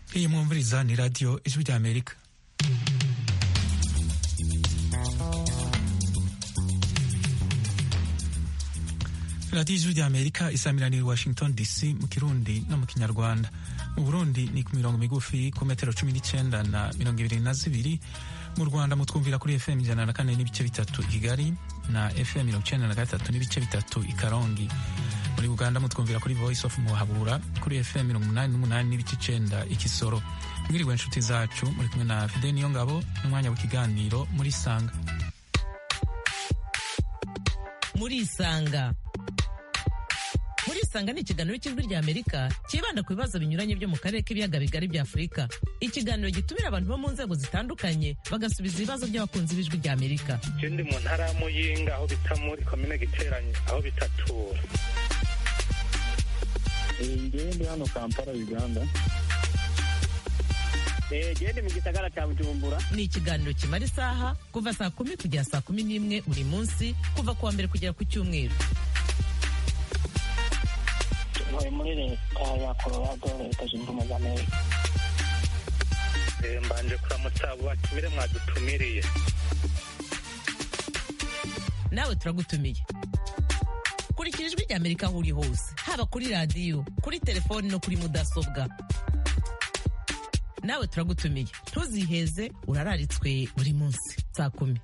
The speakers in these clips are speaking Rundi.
iyi mwumviriza ni radiyo ijwi rya amerika radiyo ijwi rya amerika isamiraniye washington dc mu kirundi no mu kinyarwanda mu burundi ni ku mirongo migufi ku metero cumi n'icyenda na mirongo ibiri na zibiri mu rwanda mutwumvira kuri fm ijana na kane n'ibice bitatu i kigali na fm mirongo icyenda na gatatu n'ibice bitatu i karongi muri uganda mutwumvira kuri voice of muhabura kuri fm mirongo umunani n'umunani n'ibice icenda i kisoro mwiriwe inshuti zacu muri kumwe na fide niyo ngabo n'umwanya w'ikiganiro muri sanga muri isanga muri isanga ni ikiganiro cy'ijwi rya amerika cyibanda ku bibazo binyuranye byo mu karere k'ibiyaga bigari bya afurika ikiganiro gitumira abantu bo mu nzego zitandukanye bagasubiza ibibazo by'abakunzi b'ijwi rya amerika je ndi mu ntara ya muyinga aho bita muri komine giteranye aho bitatura ngewe ndi hano kampala uganda gende mu gisagara cya bujumbura ni ikiganiro kimara isaha kuva saa kumi kugera saa kumi n'imwe buri munsi kuva ku wa mbere kugera ku cyumweru ntuye muri leta ya colorado leta zunze ubumwe za amerika Eh, mbanje kuramutsa abo batumire mwadutumiriye nawe turagutumiye kurikira ijwi rya amerika aho uri hose haba kuri radiyo kuri telefoni no kuri mudasobwa nawe turagutumiye ntuziheze urararitswe buri munsi saa kumi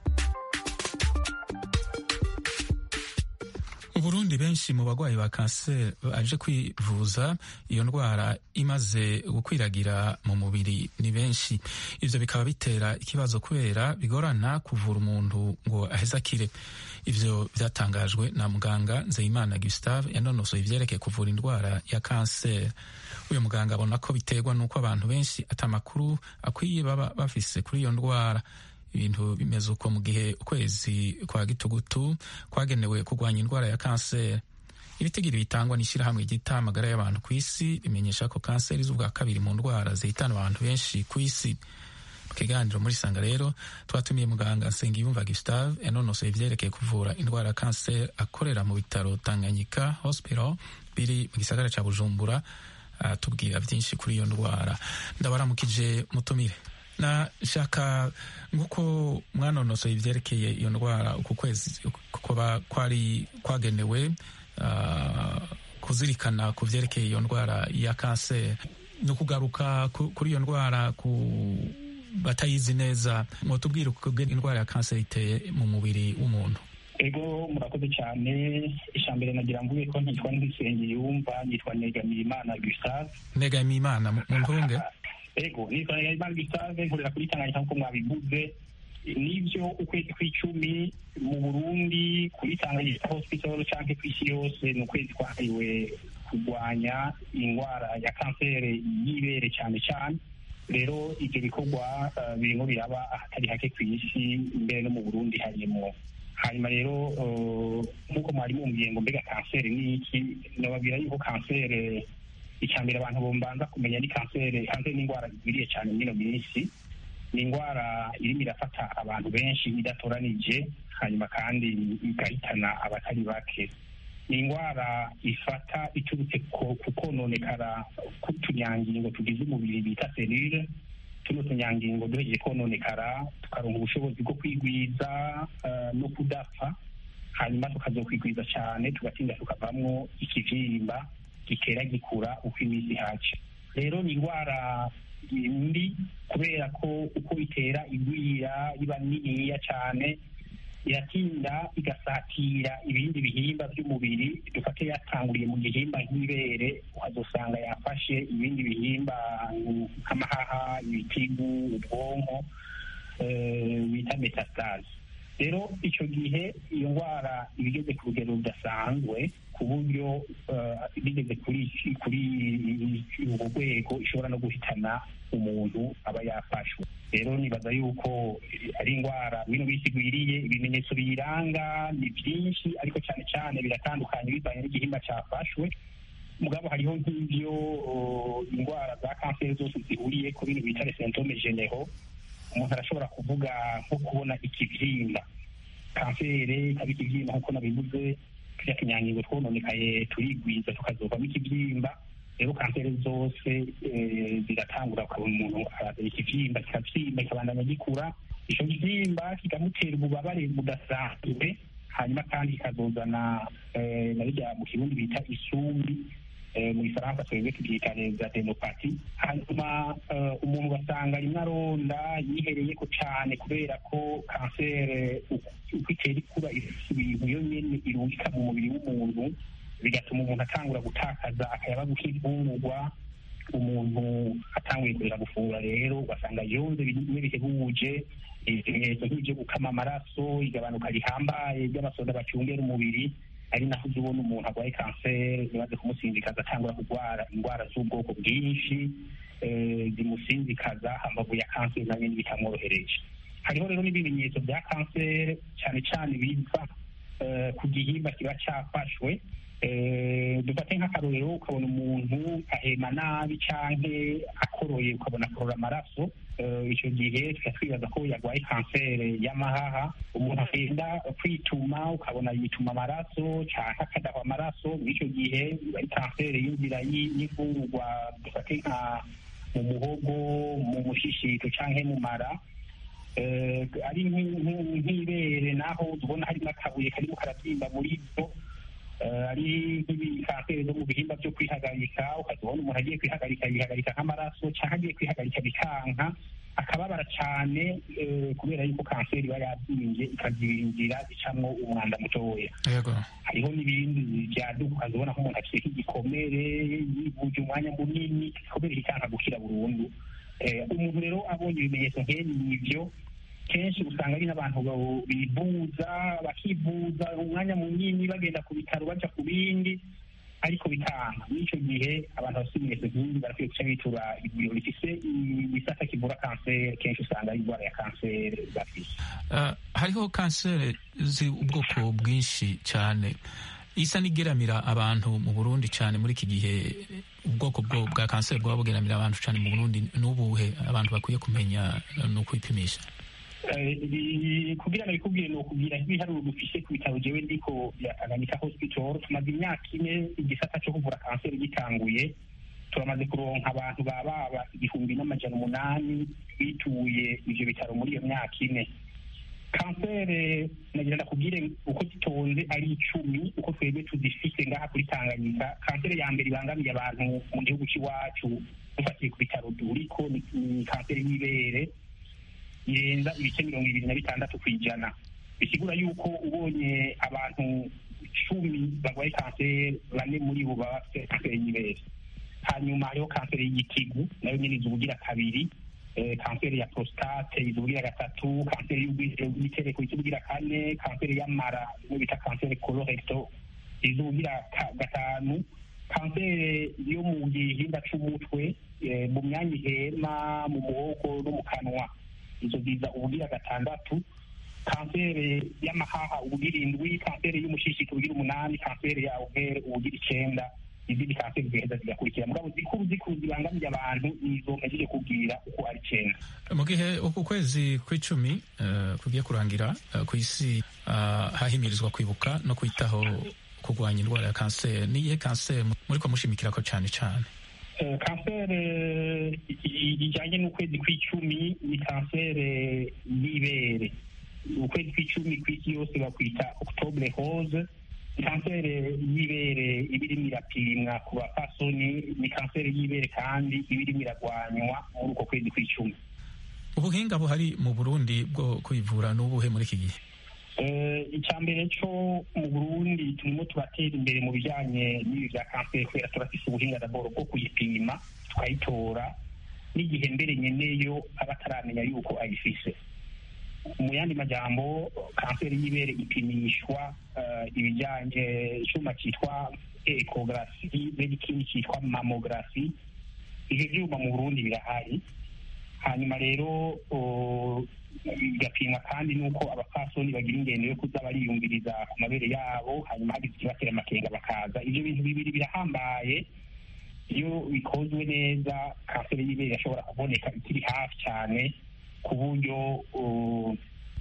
mu burundi benshi mu barwayi ba kanseri baje kwivuza iyo ndwara imaze gukwiragira mu mubiri ni benshi ivyo bikaba bitera ikibazo kubera bigorana kuvura umuntu ngo aheze akire ivyo vyatangajwe na muganga nzeyimana gustave yanonosoye ivyerekeye kuvura indwara ya kanseri uyu muganga abona ko biterwa n'uko abantu benshi atamakuru akwiye baba bafise kuri iyo ndwara ibintu bimeze uko mu gihe ukwezi kwa gitugutu kwagenewe kurwanya indwara ya kanseri ibitigiri bitangwa n'ishyirahamwe ryita amagara y'abantu ku isi rimenyesha ko kanseri z'ubwa kabiri mu ndwara zihitana abantu benshi ku isi mu kiganiro muri sanga rero twatumiye muganga nsengiyumva gustave yanonosoye ivyerekeye kuvura indwara ya kanseri akorera mu bitaro tanganyika hospital biri mu gisagara ca bujumbura atubwira byinshi kuri iyo ndwara ndabaramukije mutumire na shaka nk'uko mwanonosoye ivyerekeye iyo ndwara uku kwezi kuba kwari kwagenewe uh, kuzirikana ku vyerekeye iyo ndwara ya kanseri ni ukugaruka ku- kuri iyo ndwara ku batayizi neza mwotubwira uko indwara ya kanseri iteye mu mubiri w'umuntu ego murakoze cyane ijambere nagira mvuge ko ntitwa ntisengeye yumva nitwa negamiye imana gustave negamiye imana mu mu ntunge ego nitwa negamiye imana gustave nkorera kuri tanganyika nk'uko mwabivuze nibyo ukwezi kw'icumi mu burundi kuri tanganyika hospital canke kw'isi yose ni ukwezi kwahariwe kurwanya indwara ya kanseri y'ibere cyane cyane rero ibyo bikorwa eh, birimo biraba ahatari hake ku isi mbere no mu burundi harimo hanyuma rero eh, nk'uko mwari mumbwiye ngo mbega kanseri ni iki nababwira yuko kanseri icya mbere abantu bombanza kumenya ni kanseri kanseri ni indwara igwiriye cyane muri ino minsi ni indwara irimo irafata abantu benshi idatoranije hanyuma kandi igahitana abatari bake ni indwara ifata iturutse ku ku kononekara k'utunyangingo tugize umubiri bita selule tuno tunyangingo duhejeje kononekara tukaronka ubushobozi bwo kwigwiza eh, no kudapfa hanyuma tukazokwigwiza cyane tugatinda tukavamwo ikivyimba gitera gikura uko iminsi ihaca rero ni indwara mbi kubera ko uko bitera igwira iba niniya cyane iratinda igasatira ibindi bihimba by'umubiri dufate yatanguriye mu gihimba nk'ibere ukazosanga yafashe ibindi bihimba nk'amahaha ibitigu ubwonko eh, bita metastase rero icyo gihe iyo ndwara iba igeze ku rugero rudasanzwe ku buryo eh, bigeze kuri kuri urwo rwego ishobora no guhitana umuntu aba yafashwe rero nibaza yuko ari indwara bino bisi igwiriye ibimenyetso biyiranga ni byinshi ariko cyane cyane biratandukanye bivanye n'igihimba cyafashwe mugabo hariho nk'ibyo oh, indwara za kanseri zose zihuriye ku bintu bita resentome genero umuntu arashobora kuvuga nko kubona ikibyimba kanseri ikaba ikibyimba nk'uko nabivuze tujya tunyangingo twononekaye turigwiza tukazovamo ikibyimba rero kanseri zose eh, ziratangura ukabona umuntu arazana ikivyimba kikavyimba kikabandanya gikura ico kivyimba kikamutera ububabare budasanzwe hanyuma kandi kikazozana eh, na birya mu kirundi bita isumbi eh, mu gifaransa twebwe tubyita adenopati hanyuma eh, umuntu ugasanga rimwe aronda yihereyeko cane kubera ko kanseri uko uko itera ikura ifise ibintu yo nyene irungika mu mubiri w'umuntu bigatuma umuntu atangura gutakaza akayabagu k'imfungurwa umuntu atanguye kurera gufungura rero ugasanga yonze bimwe bihebuje ibimenyetso nk'ibyo gukama amaraso igabanuka rihambaye ry'abasoda bacungera umubiri ari naho uza ubona umuntu arwaye kanseri ntibaze kumusinzikaza atangura kurwara indwara z'ubwoko bwinshi eh, zimusinzikaza hambavu ya kanseri nayo nyine bitamworohereje hariho rero n'ibimenyetso bya kanseri cyane cyane biva eh, ku gihimba kiba cyafashwe Eh, dufate nk'akarorero ukabona umuntu ahema nabi canke akoroye ukabona akorora amaraso Eh, ico gihe tuca twibaza ko yarwaye kanseri y'amahaha umuntu agenda kwituma ukabona yituma amaraso canke akadahwa amaraso muri ico gihe iba ari kanseri y'inzira y'i- y'imfungurwa dufate nka mu muhogo mu mushishito canke mu mara Eh, ari nk'i- nk'i- nk'ibere naho tubona harimo akabuye karimo karabyimba muri byo Eh, ari nk'ibikanseri zo mu bihimba byo kwihagarika ukazibona umuntu agiye kwihagarika yihagarika nk'amaraso cyangwa agiye kwihagarika bikanka akababara cyane eh, kubera yuko kanseri iba yabyimbye ikaziringira icamwo umwanda mutoya yego hariho n'ibindi byaduka ukazibona nk'umuntu afite nk'igikomere yivuje umwanya munini igikomere kikanka gukira burundu Eh, umuntu rero abonye ibimenyetso nk'ebi ivyo kenshi usanga ari n'abantu ba- bivuza bakivuza umwanya munini bagenda ku bitaro baja ku bindi ariko bikanga muri ico gihe abantu bafite ibimenyetso nk'ibi barakwiye guca bitura ivuriro rifise igisata kivura kanseri kenshi usanga ari indwara ya kanseri bafise Uh, hariho kanseri z'ubwoko bwinshi cyane isa n'igeramira abantu mu burundi cyane muri iki gihe ubwoko bwo bwa kanseri bwaba bugeramira abantu cyane mu burundi n'ubuhe abantu bakwiye kumenya uh, ni ukwipimisha Eh, ibi- kugira ngo bikubwire ni ukubwira nk'ibiharuro dufise ku bitaro jewe ndiko bya Tanganyika hospital tumaze imyaka ine igisata cyo kuvura kanseri gitanguye turamaze kuronka abantu bababa igihumbi n'amajana umunani bituye ivyo bitaro muri iyo myaka ine kanseri nagira ndakubwire uko zitonze ari icumi uko twebwe tuzifise ngaha kuri tanganyika kanseri ya mbere ibangamiye abantu mu gihugu c'iwacu dufatiye ku bitaro duriko ni ni kanseri y'ibere irenza ibice mirongo ibiri na bitandatu ku ijana bisigura yuko ubonye abantu cumi barwaye kanseri bane muri bo baba bafite kanseri y'ibere hanyuma hariho kanseri y'igitigu nayo nyine iza ubugira kabiri eh, kanseri ya prostate iza ubugira gatatu kanseri y'ubwigero bw'itereko iza ubugira kane kanseri y'amara imwe bita kanseri colorecto iza ubugira ka- gatanu kanseri yo mu gihimba c'umutwe eh, mu myanya ihema mu muhogo no mu kanwa izo ziza ubugira gatandatu kanseri y'amahaha ubugira indwi kanseri y'umushishito ubugira umunani kanseri ya overe ubugira icenda izindi kanseri zigaheza zigakurikira mugabo zikuru zikuru zibangamiye abantu nizo mpejeje kubwira uko ari icenda mu gihe uku kwezi kw'icumi uh, kugiye kurangira uh, ku isi uh, hahimirizwa kwibuka no kwitaho kurwanya indwara ya kanseri niyihe kanseri muriko mushimikirako cyane cyane Eh, kanseri i- i- ijanye n'ukwezi kw'icumi ni kanseri y'ibere ukwezi kw'icumi kw'isi yose bakwita octobre rose ni kanseri y'ibere iba irimo irapimwa ku bapfasoni ni kanseri y'ibere kandi iba irimo iragwanywa muri uko kwezi kw'icumi ubuhinga buhari mu burundi bwo kwivura n'ubuhe muri iki gihe Eh, icya mbere cyo mu burundi turimo turatera imbere mu bijyanye n'ibi bya kanseri kubera turafise ubuhinga daboro bwo kuyipima tukayitora n'igihe mbere nyeneyo aba ataramenya yuko ayifise mu yandi majambo kanseri y'ibere ipimishwa eh, ibijyanye icyuma cyitwa ekogarafi n'ikindi cyitwa mamogarafi ivyo vyuma mu burundi birahari hanyuma rero o, bigapimwa kandi n'uko abapfasoni bagira ingendo yo kuza bariyumviriza ku mabere yabo hanyuma hagize ikibatera amakenga bakaza ivyo bintu bibiri birahambaye iyo bikozwe neza kanseri y'ibere irashobora kuboneka ikiri hafi cyane ku buryo uh,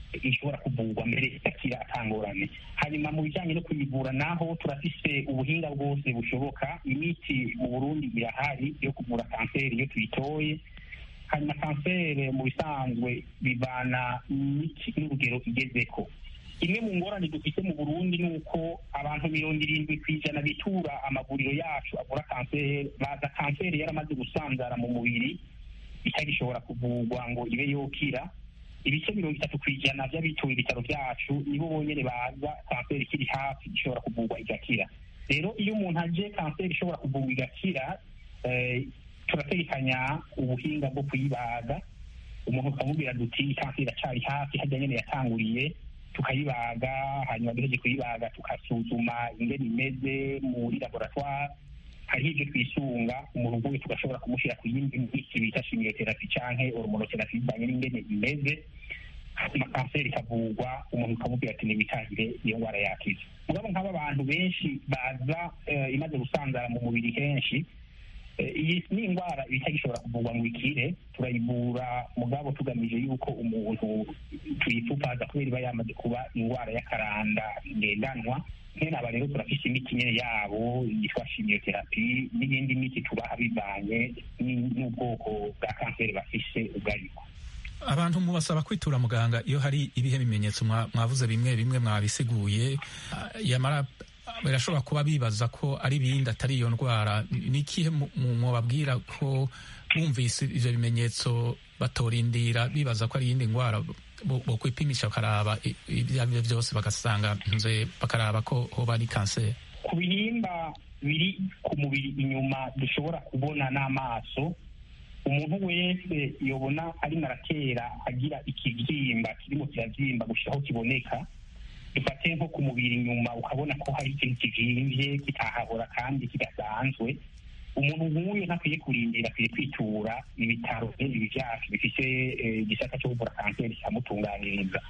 ishobora kuvurwa mbere igakira atangorane hanyuma mu bijyanye no kuyivura naho turafise ubuhinga bwose bushoboka imiti mu burundi irahari yo kuvura kanseri iyo tuyitoye hanyuma kanseri mu bisanzwe bivana n'iki- n'urugero igezeko imwe mu ngorane dufite mu burundi ni uko abantu mirongo irindwi ku ijana bitura amavuriro yacu avura kanseri baza kanseri yaramaze gusanzara mu mubiri itagishobora kuvurwa ngo ibe yokira ibice mirongo itatu ku ijana by'abituye ibitaro byacu nibo bonyine baza kanseri ikiri hafi ishobora kuvurwa igakira rero iyo umuntu aje kanseri ishobora kuvurwa igakira eh, turategekanya ubuhinga bwo kuyibaga umuntu ukamubwira duti kanseri iracari hafi hajya nyene yatanguriye tukayibaga hanyuma duheje kuyibaga tukasuzuma ingene imeze muri laboratoire hariho ibyo twisunga umuntu nk'uyu tugashobora kumushyira ku yindi miti bita shimiyoterapi canke hormonoterapi bivanye n'ingene imeze hanyuma kanseri ikavurwa umuntu ukamubwira ati nibitahire iyo ndwara yakize mugabo nk'aba bantu benshi baza eh, imaze gusanzara mu mubiri henshi Eh, iyi ni indwara itagishobora kuvurwa ngo ikire turayivura mugabo tugamije yuko umuntu tuyipfupaza kubera iba yamaze kuba indwara y'akaranda ngendanwa nkene aba rero turafise imiti nyene yabo yitwa shimiyoterapi n'iyindi miti tubaha bivanye ni- n'ubwoko bwa kanseri bafise ubwo aribwo abantu mubasaba kwitura muganga iyo hari ibihe bimenyetso mwa- mwavuze bimwe bimwe mwabisiguye ah, yamara ah, birashobora kuba bibaza ko ari ibindi atari iyo ndwara ni ikihe mu- mu- mwababwira ko bumvise ivyo bimenyetso batorindira bibaza ko ari iyindi ndwara bo bo kwipimisha bakaraba i- ibyo ari byo byose bagasanga nze bakaraba ko hoba ari kanseri ku bihimba biri ku mubiri inyuma dushobora kubona n'amaso umuntu wese yobona arimo aratera agira ikibyimba kirimo kirabyimba gushira aho kiboneka dufate nko ku mubiri inyuma ukabona ko hari ikintu kivimvye kitahabora kandi kidasanzwe umuntu nk'uyu ntakwiye kurindira akwiye kwitura ibitaro ibi byacu bifite eh, igisata cyo kuvura kanseri kikamutunganiriza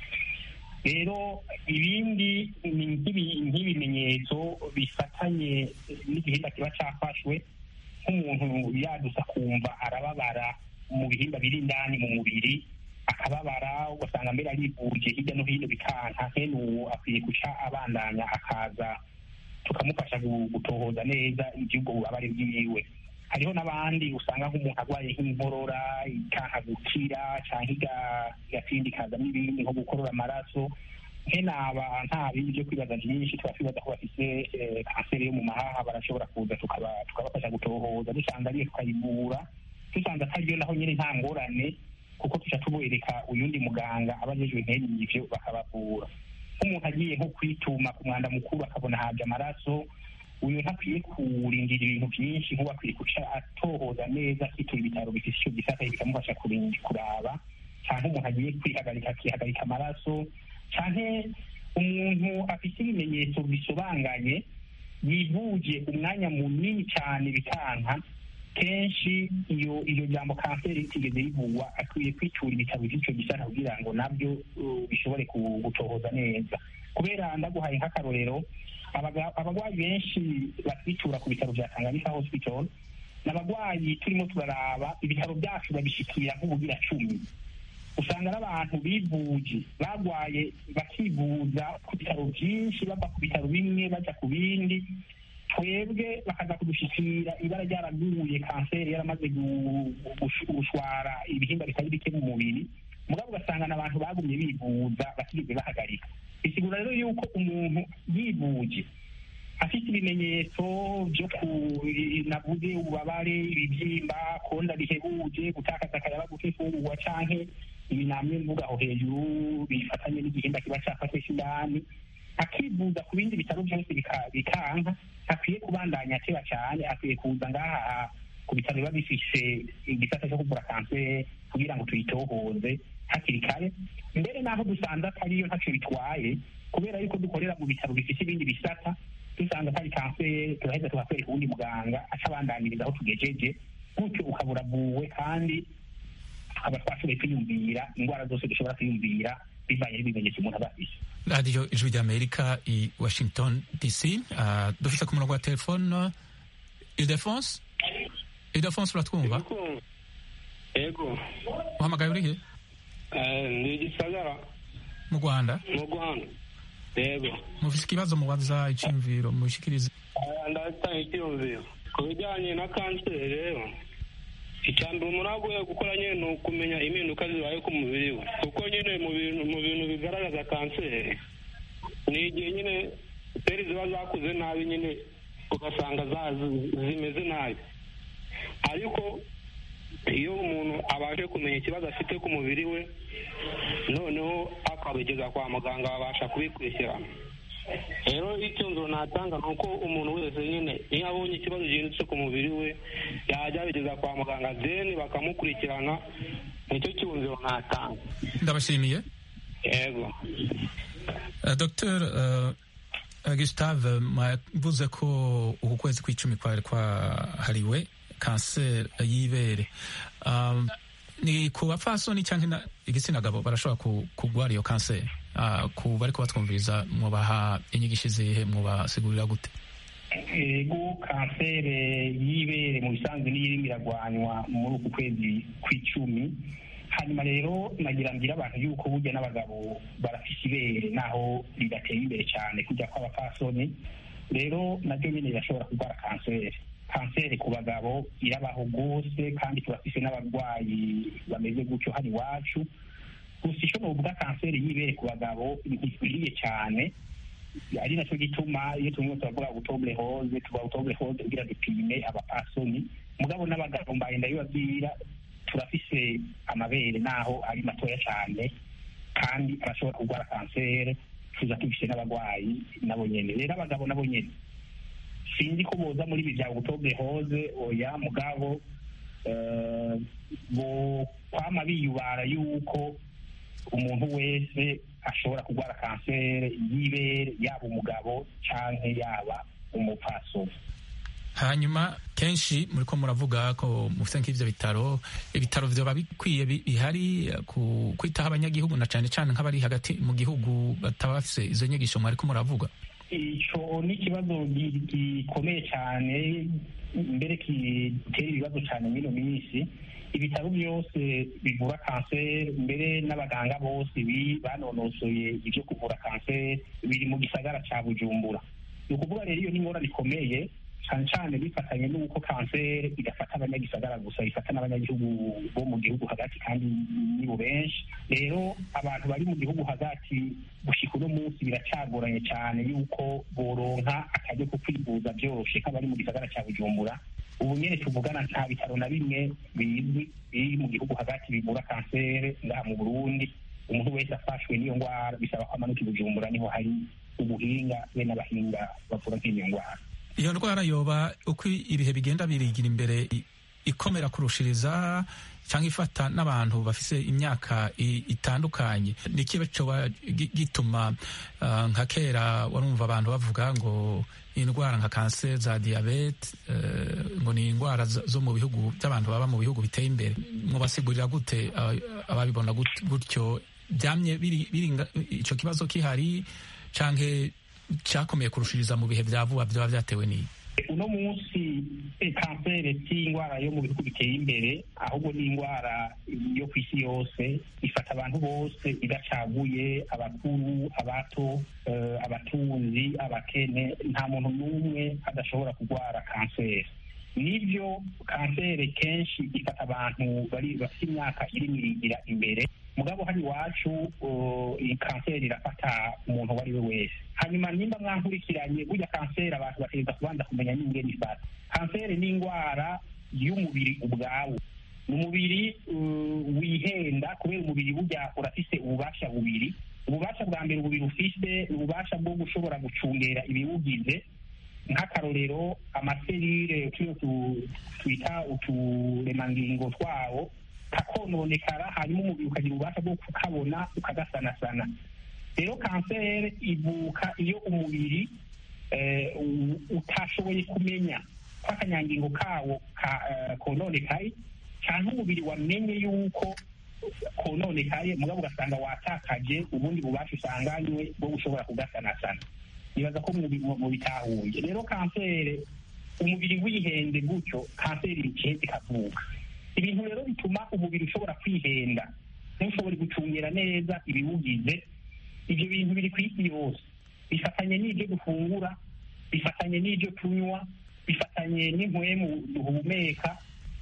rero ibindi ni nk'ibi- nk'ibimenyetso bifatanye n'igihimba kiba cyafashwe nk'umuntu yadusa kumva arababara mu bihimba biri indani mu mubiri akababara ugasanga mbere arivuje hirya no hino bikanka nkene uwo akwiye guca abandanya akaza tukamufasha gu- gutohoza neza iby'ubwo bubabare bwiwe hariho n'abandi usanga nk'umuntu arwaye nk'inkorora ikanka gukira cyangwa iga- igatindi ikazamo ibindi nko gukorora amaraso nkene aba nta bindi byo kwibaza byinshi tuba twibaza ko bafite eh, kanseri yo mu mahaha barashobora kuza tukaba- tukabafasha gutohoza dusanga ariyo tukayivura dusanze atariyo naho nyine nta ngorane kuko tuca tubereka uyundi muganga aba ajejwe nkene ivyo bakabavura nk'umuntu agiye nko kwituma ku mwanda mukuru akabona haje amaraso uyu ntakwiye kurindira ibintu byinshi nk'ubu akwiye guca atohoza neza akitura ibitaro bifite icyo gisata bikamufasha kurinda kuraba cyangwa umuntu agiye kwihagarika akihagarika amaraso cyangwa umuntu afite ibimenyetso bisobanganye yivuje umwanya munini cyane bikanka kenshi iyo iyo jambo kanseri ritigeze rivugwa akwiye kwitura ibitaro by'icyo gisata kugira ngo nabyo uh, bishobore ku- gutohoza neza kubera ndaguhaye nk'akarorero abaga- abarwayi benshi batwitura ku bitaro bya tanganyika hospital ni abarwayi turimo turaraba ibitaro byacu babishikira nk'ubugira cumi usanga n'abantu bivuje barwaye bakivuza ku bitaro byinshi bava ku bitaro bimwe bajya ku bindi twebwe bakaza kudushikira ibara ryaraguye kanseri yaramaze gu- gush- gushwara ibihimba bitari bike mu mubiri mugabo ugasanga n'abantu bagumye bivuza batigeze bahagarika bisigura rero yuko umuntu yivuje afite ibimenyetso byo ku navuze ububabare ibibyimba konda bihebuje gutakaza akayabagu k'imfungurwa canke ibi namwe mvuga aho hejuru bifatanye n'igihimba kiba cafashwe c'indani akivuza ku bindi bitaro byose bika- bikanka akwiye kubandanya ateba cyane akwiye kuza ngaha ku bitaro biba bifise igisata cyo kuvura kanseri kugira ngo tuyitohoze hakiri kare mbere n'aho dusanze atariyo ntacyo bitwaye kubera yuko dukorera mu bitaro bifite ibindi bisata dusanga atari kanseri turaheza tukakwereka uwundi muganga aca abandaniriza aho tugejeje gutyo ukabura buwe kandi tukaba twashoboye kwiyumvira indwara zose dushobora kwiyumvira bivanye n'ibimenyetso umuntu aba afise radiyo ijwi ry'amerika i washington dc uh, dufite ku murongo wa telefone ildefonse ildefonse uratwumva Ego. uhamagaye urihe Eh, Ndi gisagara. mu rwanda mu rwanda yego mufise ikibazo mubaza iciyumviro mubishikirize ndatanga icyiyumviro ku bijyanye na kanseri rero icya mbere umuntu agoye gukora nyine ni ukumenya impinduka zibaye ku mubiri we kuko nyine mu bintu mu bintu bigaragaza kanseri ni igihe nyine seri ziba zakuze nabi nyine ugasanga zimeze nabi ariko iyo umuntu abashe kumenya ikibazo afite ku mubiri we noneho akabigeza kwa muganga babasha kubikurikirana rero icyumviro natanga ni uko umuntu wese nyine iyo abonye ikibazo gihindutse ku mubiri we yajya abigeza kwa muganga deni bakamukurikirana nicyo cyumviro natanga ndabashimiye yego dr gustave mwavuze ko uku kwezi kw'icumi kwari kwahariwe kanseri y'ibere ni ku bapfasoni cyangwa igitsina gabo barashobora kurwara iyo kanseri ku bari kubatwumviriza mubaha inyigisho izihe mubasigurira gute ego kanseri y'ibere mu bisanzwe niyo irimo iragwanywa muri uku kwezi kw'icumi hanyuma rero nagira mbwira abantu yuko burya n'abagabo barafise ibere naho ridateye imbere cyane kujya kw'abapfasoni rero naryo nyine rirashobora kurwara kanseri kanseri ku bagabo irabaho rwose kandi turafise n'abarwayi bameze gutyo hano iwacu gusa icyo nuvuga kanseri y'ibere ku bagabo ntikwiriye cyane ari nacyo gituma iyo tumwe turavuga butobure hoze tuvuga butobure hoze kugira dupime abapasoni mugabo n'abagabo mbaye ndabibabwira turafise amabere naho ari matoya cyane kandi arashobora kurwara kanseri tuza tubise n'abarwayi nabo nyene rero abagabo nabo nyene sinzi ko boza muri ibi bya butobure hoze oya mugabo bo kwama biyubara yuko umuntu wese ashobora kurwara kanseri y'ibere yaba umugabo cyangwa yaba umupfasoni hanyuma kenshi muri ko muravuga ko mufite nk'ibyo bitaro ibitaro byaba bikwiye bihari kwitaho abanyagihugu na cyane cyane nk'abari hagati mu gihugu bataba bafite izo nyigisho mwari ko muravuga icyo ni ikibazo gikomeye cyane mbere gitera ibibazo cyane muri ino minsi ibitaro byose bivura kanseri mbere n'abaganga bose banonosoye ibyo kuvura kanseri biri mu gisagara cya bujumbura ni ukuvuga rero iyo ni ingorane ikomeye cyane cyane bifatanye n'uko kanseri idafata abanyagisagara gusa ifata n'abanyagihugu bo mu gihugu hagati kandi nibo benshi rero abantu bari mu gihugu hagati gushika uno munsi biracagoranye cyane yuko boronka akajya ko kwivuza byoroshye nk'abari mu gisagara cya bujumbura ubu nyine tuvugana nta bitaro na bimwe bizwi biri mu gihugu hagati bivura kanseri ngaha mu burundi umuntu wese afashwe n'iyo ndwara bisaba ko amanuka i bujumbura niho hari ubuhinga be n'abahinga bavura nk'iyo ndwara iyo ndwara yoba uko ibihe bigenda birigira imbere ikomera kurushiriza cyangwa ifata n'abantu bafise imyaka itandukanye ni kiba coba gituma nka kera warumva abantu bavuga ngo indwara nka kanseri za diyabete ngo ni indwara zo mu bihugu by'abantu baba mu bihugu biteye imbere mubasigurira gute ababibona gutyo byamye icyo kibazo kihari canke cyakomeye kurushiriza mu bihe bya vuba byaba byatewe n'iyi uno munsi kanseri si indwara yo mu bihugu biteye imbere ahubwo ni indwara yo ku isi yose ifata abantu bose idacaguye abakuru abato abatunzi abakene nta muntu n'umwe adashobora kurwara kanseri nibyo kanseri kenshi ifata abantu bari bafite imyaka irimo irigira imbere mugabo hano iwacu iyi kanseri irafata umuntu uwo ari we wese hanyuma nimba mwankurikiranye burya kanseri abantu bategereza kubanza kumenya n'ingene ifata kanseri ni indwara y'umubiri ubwawo ni umubiri wihenda kubera umubiri burya urafise ububasha bubiri ububasha bwa mbere umubiri ufise ni ububasha bwo gushobora gucungera ibiwugize nk'akarorero amaserire tuyo twita uturemangingo twawo kakononekara hanyuma umubiri ukagira ububasha bwo kukabona ukagasanasana rero kanseri ivuka iyo umubiri utashoboye kumenya ko akanyangingo kawo kononekaye cyangwa umubiri wamenye yuko kononekaye mugabo ugasanga watakaje ubundi bubasha usanganywe bwo gushobora kugasanasana nibaza ko mu bitahuye rero kanseri umubiri wihende gutyo kanseri ikiheze ikavuka ibintu rero bituma umubiri ushobora kwihenda ntushobore gucungira neza ibiwugize ibyo bintu biri ku isi yose bifatanye n'ibyo dufungura bifatanye n'ibyo tunywa bifatanye n'impwemu duhumeka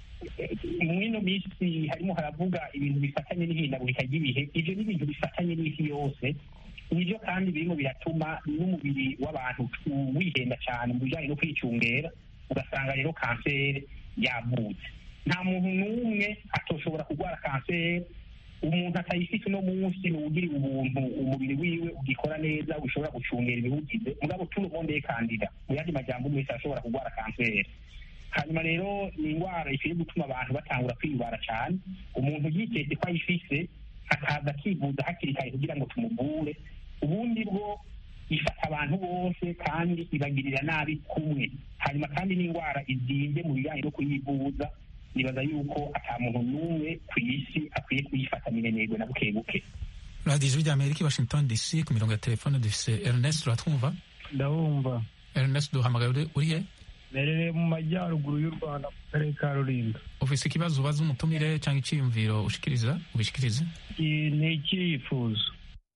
mu ino minsi harimo haravuga ibintu bifatanye n'ihindagurika ry'ibihe ibyo ni ibintu bifatanye n'isi yose nibyo kandi birimo biratuma n'umubiri w'abantu wihenda cyane mu bijyanye no kwicungera ugasanga rero kanseri yavutse nta muntu n'umwe atoshobora kurwara kanseri umuntu atayifite uno munsi ni uwugiriwe ubuntu umubiri wiwe ugikora neza ushobora gucungera ibiwugize mugabo turumondeye kandida mu yandi majambo umwe wese arashobora kurwara kanseri hanyuma rero ni indwara ikwiye gutuma abantu batangura kwiyubara cyane umuntu yiteze ko ayifise akaza akivuza hakiri kare kugira ngo tumuvure ubundi bwo ifata abantu bose kandi ibagirira nabi kumwe hanyuma kandi n'indwara izinze mu bijyanye no kuyivuza nibaza yuko ata muntu n'umwe ku isi akwiye kuyifata minenegwe na buke buke radiyo ijwi ry'amerika i washington dc ku mirongo ya telefone dufise ernest uratwumva ndabumva ernest duhamagaye uri- urihe merereye mu majyaruguru y'u rwanda mu karere ka rulindo ufise ikibazo ubaza umutumire cyangwa icyiyumviro ushikiriza ubishikirize Iki ni icyifuzo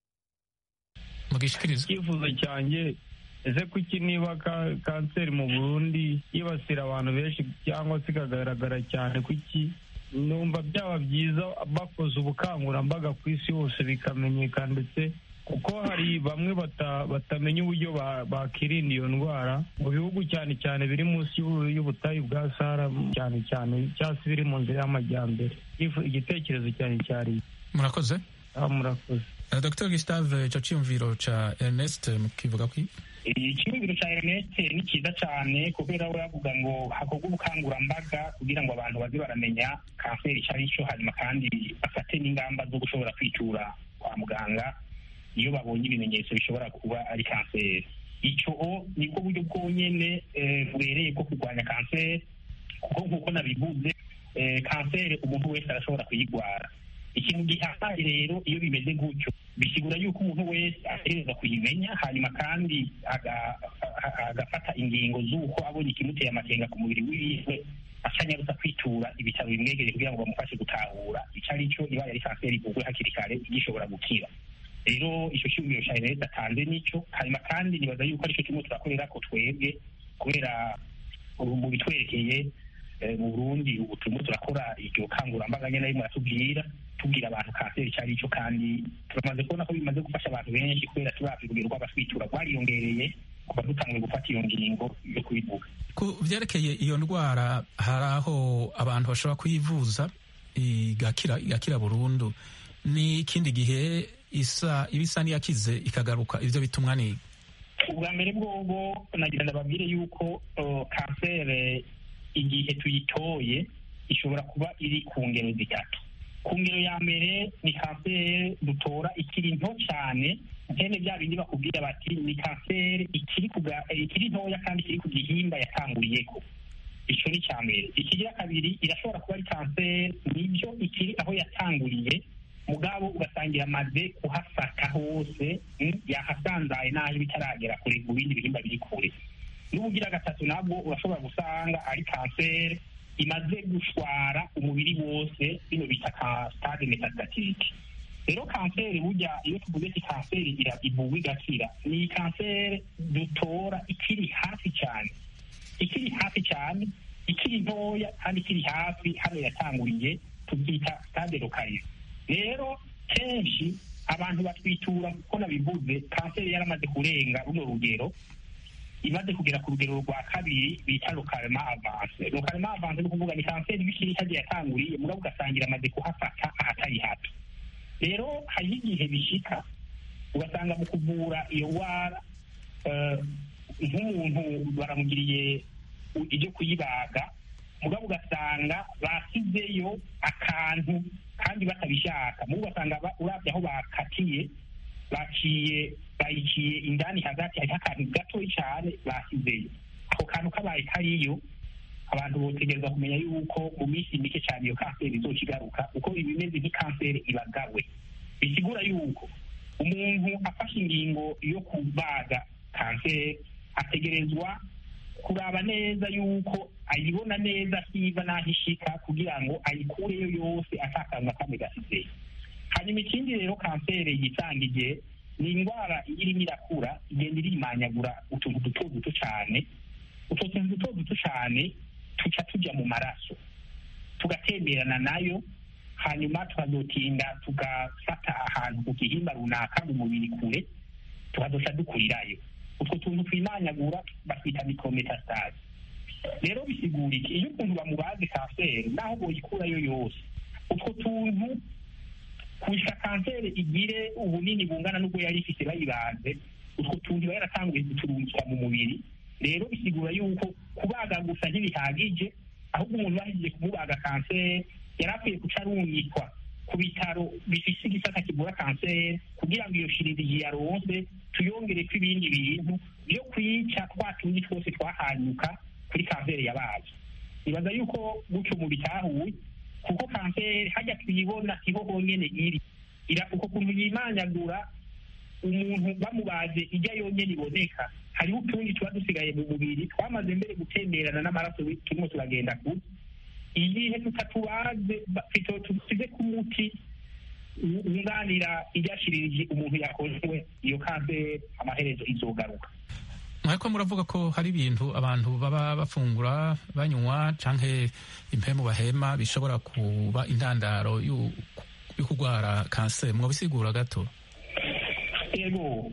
mugishikirize icyifuzo cyanjye ese kuki niba ka- kanseri mu burundi yibasira abantu benshi cyangwa se ikagaragara cyane kuki numva byaba byiza bakoze ubukangurambaga ku isi hose bikamenyekana ndetse kuko hari bamwe bata- batamenya uburyo ba- bakirinda iyo ndwara mu bihugu cyane cyane biri munsi y'ubu- y'ubutayu bwa sahara cyane cyane cyangwa se biri mu nzira y'amajyambere Ifu- igitekerezo cyane cyari murakoze ah, murakoze Uh, dr gustave ico ciyumviro ca ernest mukivuga kwi icyumviro cya ernest ni cyiza cyane kubera we yavuga ngo hakorwa ubukangurambaga kugira ngo abantu baze baramenya kanseri icyo ari cyo hanyuma kandi bafate n'ingamba zo gushobora kwitura kwa muganga iyo babonye ibimenyetso bishobora kuba ari kanseri icyo nibwo buryo bwonyine eh, bubereye bwo kurwanya kanseri kuko nk'uko nabivuze eh, kanseri umuntu wese arashobora kuyirwara ikintu gihambaye rero iyo bimeze gutyo bisigura yuko umuntu wese ategereza kuyimenya hanyuma kandi aga- a- agafata ingingo z'uko abonye ikimuteye amakenga ku mubiri wiwe acanyaruza kwitura ibitaro bimwegereye kugira ngo bamufashe gutahura icyo ari cyo ibaye ari kanseri ivurwe hakiri kare gishobora gukira rero icyo cyumviro cya leta atanze nicyo hanyuma kandi nibaza yuko aricyo kimwe turakorera ko twebwe kubera ubu mu bitwerekeye eh, mu burundi ubu turimo turakora iryo kangurambaga nyine arimo aratubwira tubwira abantu kanseri icyo ari cyo kandi turamaze kubona ko bimaze gufasha abantu benshi kubera turavye urugero rw'abatwitura rwariyongereye kuva dutanguye gufata iyo ngingo yo kubivuga ku vyerekeye iyo ndwara hari aho abantu bashobora kuyivuza igakira igakira burundu ni ikindi gihe isa iba isa n'iyakize ikagaruka ivyo bitumwa ni ubwa mbere bwobo nagira ndababwire yuko uh, kanseri igihe tuyitoye ishobora kuba iri ku ngero zitatu ku ngero ya mbere ni kanseri dutora ikiri nto cyane nkene bya bindi bakubwira bati ni kanseri ikiri kuga- eh, ikiri ntoya kandi ikiri ku gihimba yatanguriyeko icyo ni icya mbere ikigira kabiri irashobora kuba ari kanseri nibyo ikiri aho yatanguriye mugabo ugasanga iramaze kuhafata hose mm, yahasanzaye n'aho iba itaragera kure mu bindi bihimba biri kure n'ubugira gatatu nabwo urashobora gusanga ari kanseri imaze gushwara umubiri wose bino bita ka stade metastatike rero kanseri burya iyo tuvuze ki kanseri ira- ivurwa igakira ni kanseri dutora ikiri hafi cyane ikiri hafi cyane ikiri ntoya kandi ikiri hafi hano yatanguriye tubyita stade localize rero kenshi abantu batwitura kuko nabivuze kanseri yaramaze kurenga runo rugero imaze kugera ku rugero rwa kabiri bita lokalema avanse lokalema avanse ni ukuvuga ni kanseri bikiri hagiye yatanguriye mugabo ugasangira amaze kuhafata ahatari hato rero hariho igihe bishika ugasanga mu kuvura iyo ndwara eh, nk'umuntu baramugiriye u- ibyo kuyibaga mugabo ugasanga basizeyo akantu kandi batabishaka mubo ugasanga ba- urabye aho bakatiye baciye bayiciye indani hagati hariho akantu gatoya cyane basizeyo ako kantu kabaye kariyo abantu botegereza kumenya yuko mu minsi mike cyane iyo kanseri izoca igaruka kuko iba imeze nk'ikanseri ibagawe bisigura yuko umuntu afashe ingingo yo kubaga kanseri ategerezwa kuraba neza yuko ayibona neza akiva n'aho ishika kugira ngo ayikureyo yose atakantu na kamwe gasizeyo hanyuma ikindi rero kanseri yitangije ni indwara iyo irimo irakura igenda irimanyagura utuntu duto duto cyane utwo tuntu duto duto cyane tuca tujya mu maraso tugatemberana nayo hanyuma tukazotinda tugafata ahantu ku gihimba runaka mu mubiri kure tukazoca dukurirayo utwo tuntu twimanyagura batwita micrometastase rero bisigura iki iyo ukuntu bamubaze kanseri naho boyikurayo yose utwo tuntu kushika kanseri igire ubunini bungana n'ubwo yari ifite bayibaze utwo tuntu iba yaratanguye guturungika mu mubiri rero bisigura yuko kubaga gusa ntibihagije ahubwo umuntu bahejeje kumubaga kanseri yari akwiye guca arungikwa ku bitaro bifise igisata kivura kanseri kugira ngo iyo shiririzi yaronse tuyongereko ibindi bintu byo kwica twa tundi twose twahanyuka kuri kanseri yabaye nibaza yuko gutyo mu bitahuye kuko kanseri hajya tuyibona siho honyene iri ira uko kuntu yimanyagura umuntu bamubaze ijya yonyene iboneka hariho utundi tuba dusigaye mu mubiri twamaze mbere gutemberana n'amaraso turimo turagenda kure igihe tutatubaze tusize ku muti wunganira iryashirije umuntu yakorewe iyo kanseri amaherezo izogaruka mwariko muravuga ko hari ibintu abantu baba bafungura banywa canke impemu bahema bishobora kuba intandaro yo kurwara kanseri mwobisigura gato ego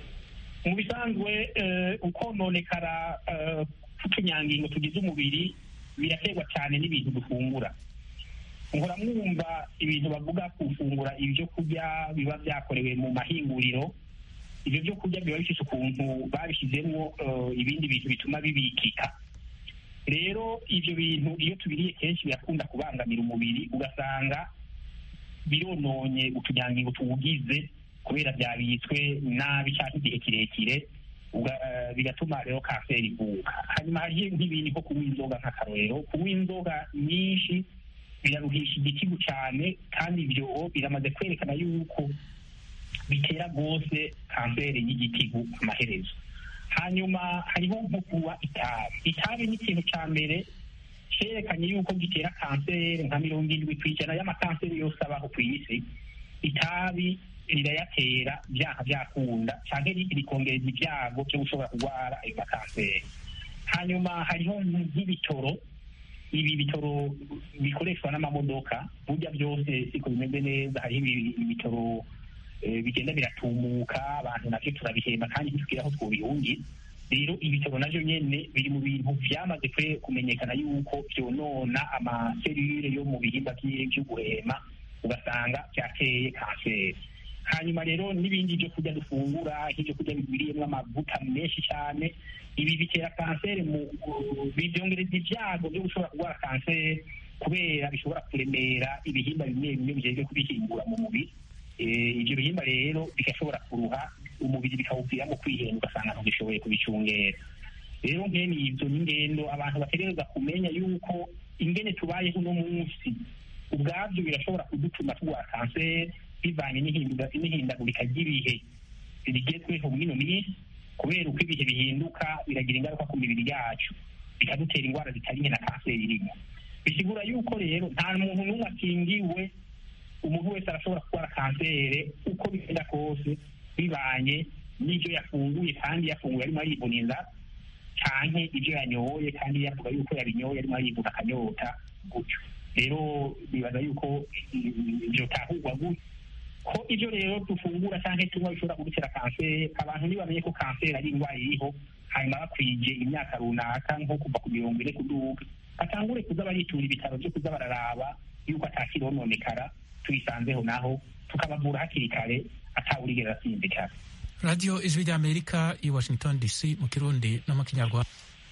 mu bisanzwe ukononekara k'utunyangingo tugize umubiri biraterwa cyane n'ibintu dufungura nkora mwumva ibintu bavuga gufungura ibyo kurya biba byakorewe mu mahinguriro ibyo byo kurya biba bifite ukuntu babishyizemo ibindi bintu bituma bibikika rero ibyo bintu iyo tubiriye kenshi birakunda kubangamira umubiri ugasanga birononye utunyangingo tuwugize kubera byabitswe nabi cyangwa igihe kirekire bigatuma rero kanseri ivuka hanyuma hariho nk'ibindi nko kunywa inzoga nk'akarorero kunywa inzoga nyinshi biraruhisha igitigu cyane kandi ibyo biramaze kwerekana yuko bitera rwose kanseri y'igitigu amaherezo hanyuma hariho nko kunywa itabi itabi ni ikintu cya mbere cyerekanye yuko gitera kanseri nka mirongo irindwi ku ijana y'amakanseri yose abaho ku isi itabi rirayatera byaha byakunda cyangwa rikongereza ibyago byo gushobora kurwara ayo makanseri hanyuma hariho nk'ibitoro ibi bitoro bikoreshwa n'amamodoka burya byose siko bimeze neza hariho ibitoro bigenda biratumuka abantu nabyo turabihemba kandi ntitugire aho twobihungiye rero ibitoro navyo nyene biri mu bintu vyamaze kumenyekana yuko vyonona amaserire yo mu bihimba vyo guhema ugasanga vyateye kanseri hanyuma rero n'ibindi byo kurya dufungura nk'ibyo kurya bigwiriyemo amavuta menshi cyane ibi bitera kanseri mu byongereza ibyago byo gushobora kurwara kanseri kubera bishobora kuremera ibihimba bimwe bimwe bijejwe kubihingura mu mubiri ibyo bihimba rero bigashobora kuruha umubiri bikawuviramo kwihenda ugasanga ntugishoboye kubicungera rero nkene ibyo ni ingendo abantu bategereza kumenya yuko ingene tubayeho uno munsi ubwabyo birashobora kudutuma turwara kanseri bivanye n'ihindagurika ry'ibihe rigezweho muri ino minsi kubera uko ibihe bihinduka biragira ingaruka ku mibiri yacu bikadutera indwara zitari nke na kanseri irimo bisigura yuko rero nta muntu n'umwe akingiwe umuntu wese arashobora kurwara kanseri uko bigenda kose bibanye n'ibyo yafunguye kandi yafunguye arimo aribona inzara canke ibyo yanyoye kandi yavuga yuko yabinyoye arimo aribona akanyota gutyo rero bibaza yuko vyotahurwa gutyo ko ibyo rero dufungura cyangwa tunywa bishobora kudutera kanseri abantu ntibamenye ko kanseri ari indwara iriho hanyuma bakwije imyaka runaka nko kuva ku mirongo ine kuduga batangure kuza baritura ibitaro byo kuza bararaba yuko atakirononekara tuyisanzeho naho tukabavura hakiri kare atawurigera asinzikara radiyo ijwi ry'amerika i washington dc mu kirundi no mu kinyarwanda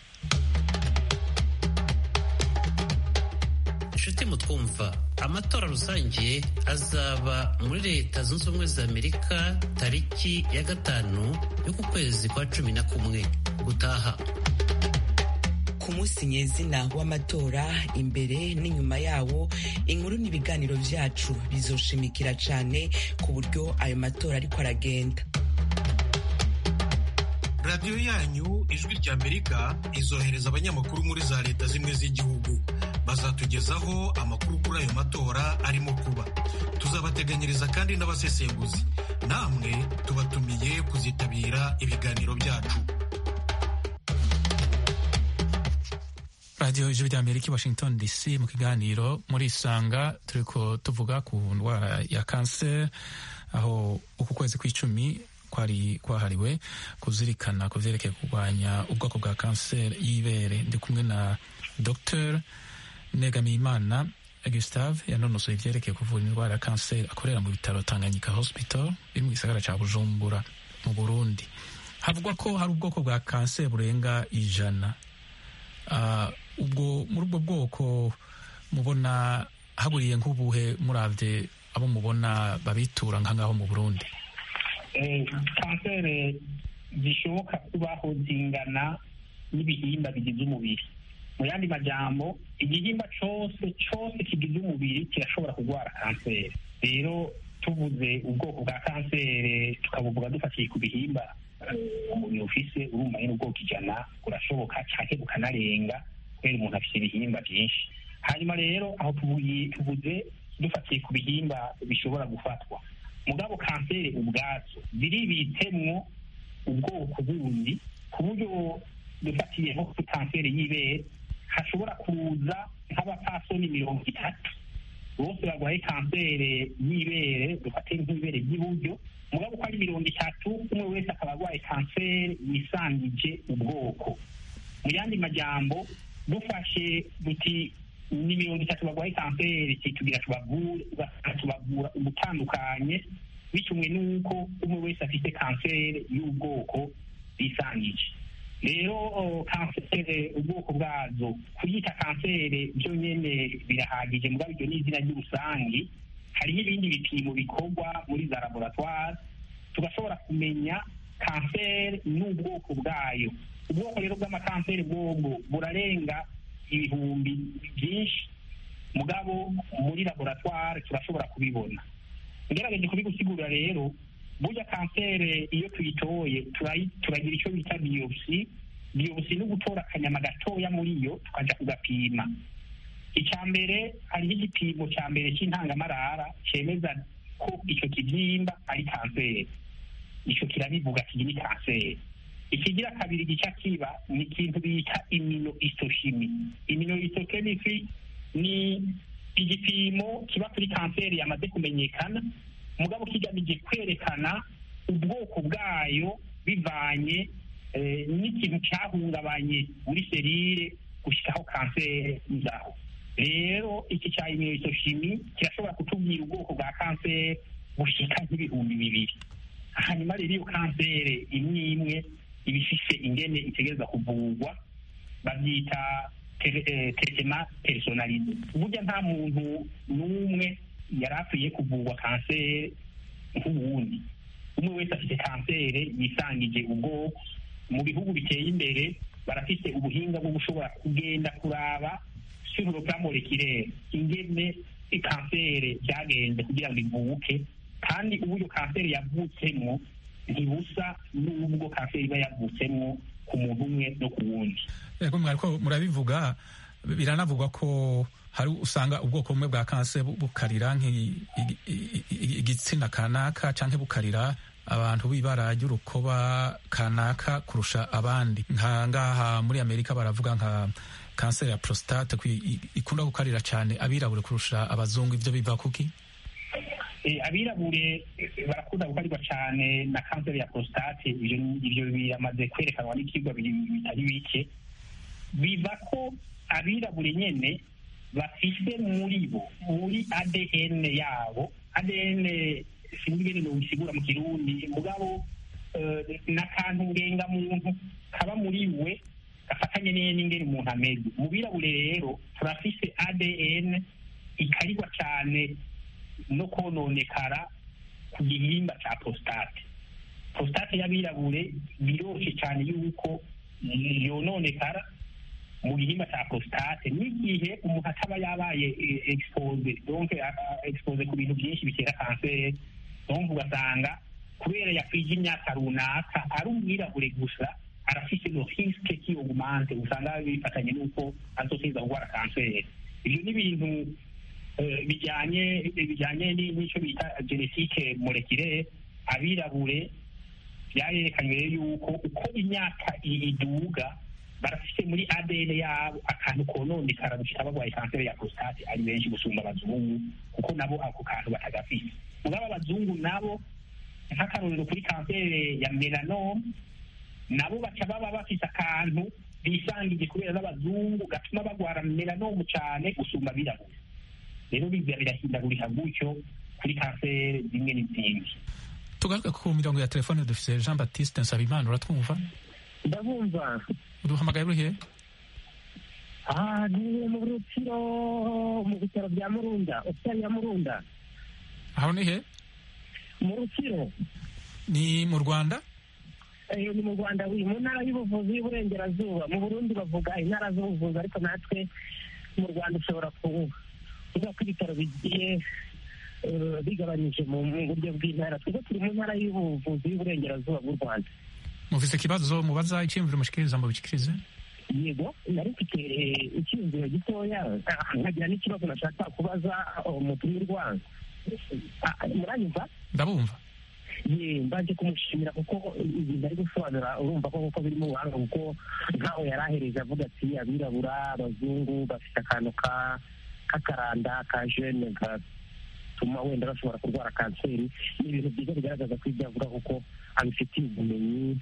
inshuti mutwumva amatora rusange azaba muri leta zunze ubumwe za amerika tariki ya gatanu y'uku kwezi kwa cumi na kumwe gutaha ku munsi nyezina w'amatora imbere n'inyuma yawo inkuru n'ibiganiro byacu bizoshimikira cyane ku buryo ayo matora ariko aragenda radiyo yanyu ijwi ry'amerika izohereza abanyamakuru muri za leta zimwe z'igihugu bazatugezaho amakuru kuri ayo matora arimo kuba tuzabateganyiriza kandi n'abasesenguzi namwe tubatumiye kuzitabira ibiganiro byacu radiyo ijwi ry'amerika i washington dc mu kiganiro muri isanga turiko tuvuga ku ndwara ya kanseri aho uku kwezi kw'icumi kwari kwahariwe kuzirikana ku vyerekeye kurwanya ubwoko bwa kanseri y'ibere ndi kumwe na dr negamiyimana gustave yanonosoye ivyerekeye kuvura indwara ya kanseri akorera mu bitaro tanganyika hospital biri mu gisagara ca bujumbura mu burundi havugwa ko hari ubwoko bwa kanseri burenga ijana uh, ubwo muri ubwo bwoko mubona haburiye nk'ubuhe muravye abo mubona babitura nka ngaho mu burundi kanseri zishoboka kubaho zingana n'ibihimba bigize umubiri mu yandi majambo igihimba cose cose kigize umubiri kirashobora kurwara kanseri rero tuvuze ubwoko bwa kanseri tukabuvuga dufatiye ku bihimba umubiri ufise urumva nyine ubwoko ijana burashoboka canke bukanarenga kubera umuntu afise ibihimba byinshi hanyuma rero aho tuvuze dufatiye ku bihimba bishobora gufatwa mugabo kanseri ubwazo ziribitsemwo ubwoko bundi ku buryo dufatiye nko kuri kanseri y'ibere hashobora kuza nk'abapfasoni mirongo itatu bose barwaye kanseri y'ibere dufate nk'ibere ry'iburyo mugabo uko ari mirongo itatu umwe wese akaba arwaye kanseri yisangije ubwoko mu yandi majambo dufashe duti ni mirongo itatu barwaye kanseri tugira tubavura ubutandukanye bitumwe n'uko umwe wese afite kanseri y'ubwoko yisangije rero kanseri ubwoko bwazo kuyita kanseri byo nyene birahagije mugabo iryo ni izina ry'urusangi hariho ibindi bipimo bikorwa muri za laboratware tugashobora kumenya kanseri n'ubwoko bwayo ubwoko rero bw'amakanseri bwobwo burarenga ibihumbi byinshi mugabo muri laboratware turashobora kubibona ngerageje kubigusigurira rero burya kanseri iyo tuyitoye turagira icyo bita biyopsi biyopsi ni ugutora akanyama gatoya muri yo tukaja kugapima icya mbere hariho igipimo cya mbere cy'intangamarara cyemeza ko icyo kibyimba ari kanseri icyo kirabivuga kigi ni kanseri ikigira kabiri gica kiba ni ikintu bita imino isoshimi imino isochemistry ni igipimo kiba kuri kanseri yamaze kumenyekana mugabo kigamije kwerekana ubwoko bwayo bivanye n'ikintu cyahungabanye muri serire gushyikaho kanseri izaho rero iki cya iminososhimi kirashobora kutubwira ubwoko bwa kanseri bushika nk'ibihumbi bibiri hanyuma rero iyo kanseri imwe imwe iba ifise ingene itegereza kuvurwa babyita teretema personalize burya nta muntu n'umwe yari akwiye kuvurwa kanseri nk'uwundi umwe wese afite kanseri yisangije ubwoko mu bihugu biteye imbere barafite ubuhinga bwo gushobora kugenda kuraba sur le plan moleculaire ingene kanseri byagenze kugira ngo ivuke kandi uburyo kanseri yavutsemo ntibusa n'ubwo kanseri iba yavutsemo ku muntu umwe no ku wundi yego mwariko murabivuga biranavugwa ko hari usanga ubwoko bumwe bwa kanseri bukarira igitsina kanaka canke bukarira abantu b'ibara ry'urukoba kanaka kurusha abandi nka ngaha muri amerika baravuga nka kanseri ya prostate ikunda gukarira cyane abirabure kurusha abazungu ivyo biva kuki abirabure barakunda gukarirwa cyane na kanseri ya prostate ivyo biramaze kwerekanwa n'ivyigwa bitari bike biva ko abirabure nyene bafise muri bo muri adn yabo adn sinzi ingene nobisigura mu kirundi mugabo n'akantu ngengamuntu kaba muri we gafatanye n'ingene umuntu ameze mu birabure rero turafise adn ikarirwa cyane no kononekara ku gihimba cya prostate prostate y'abirabure biroroshye cyane yuko yononekara mu gihimba cya prostate n'igihe umuntu ataba yabaye expose donc expose ku bintu byinshi bitera kanseri donc ugasanga kubera yakwije imyaka runaka ari umwirabure gusa arafise no risque ki augmente usanga bifatanye n'uko azoteza kurwara kanseri ibyo ni ibintu bijyanye bijyanye n'icyo bita genetike molekire abirabure byarerekanywe yuko uko imyaka iduga barafite muri ADN yabo akantu kononekara gushika barwaye kanseri ya prostate ari benshi gusumba abazungu kuko nabo ako kantu batagafite mugabo abazungu nabo nk'akarorero kuri kanseri ya melanome nabo baca baba bafite akantu bisangije kubera n'abazungu gatuma bagwara melanome cyane gusumba abirabura rero biza birahindagurika gutyo kuri kanseri zimwe n'izindi tugaruke ku mirongo ya telefone dufite jean baptiste nsabimana uratwumva ndabumva uduhamagaye uri he aha ni mu rukiro mu bitaro bya murunda hopitali ya murunda aho ni he mu rukiro ni mu rwanda ni mu rwanda mu ntara y'ubuvuzi y'uburengerazuba mu burundi bavuga intara z'ubuvuzi ariko natwe mu rwanda ushobora kuvuga ko ibitaro bigiye bigabanyije mu buryo bw'intara twebwe turi mu ntara y'ubuvuzi y'uburengerazuba bw'u rwanda mufise ikibazo mubaza icyiyumviro mushikiriza ngo bikirize yego nari mfite icyiyumviro gitoya nkagira n'ikibazo nashaka kubaza umutumirwa muranyumva ndabumva ye mbaje kumushimira kuko ibintu ari gusobanura urumva ko kuko biri mu buhanga kuko nkaho yari ahereje avuga ati abirabura abazungu bafite akantu k'akaranda ka jene gatuma wenda bashobora kurwara kanseri ni ibintu byiza bigaragaza ko ibyo avuga kuko abifitiye ubumenyi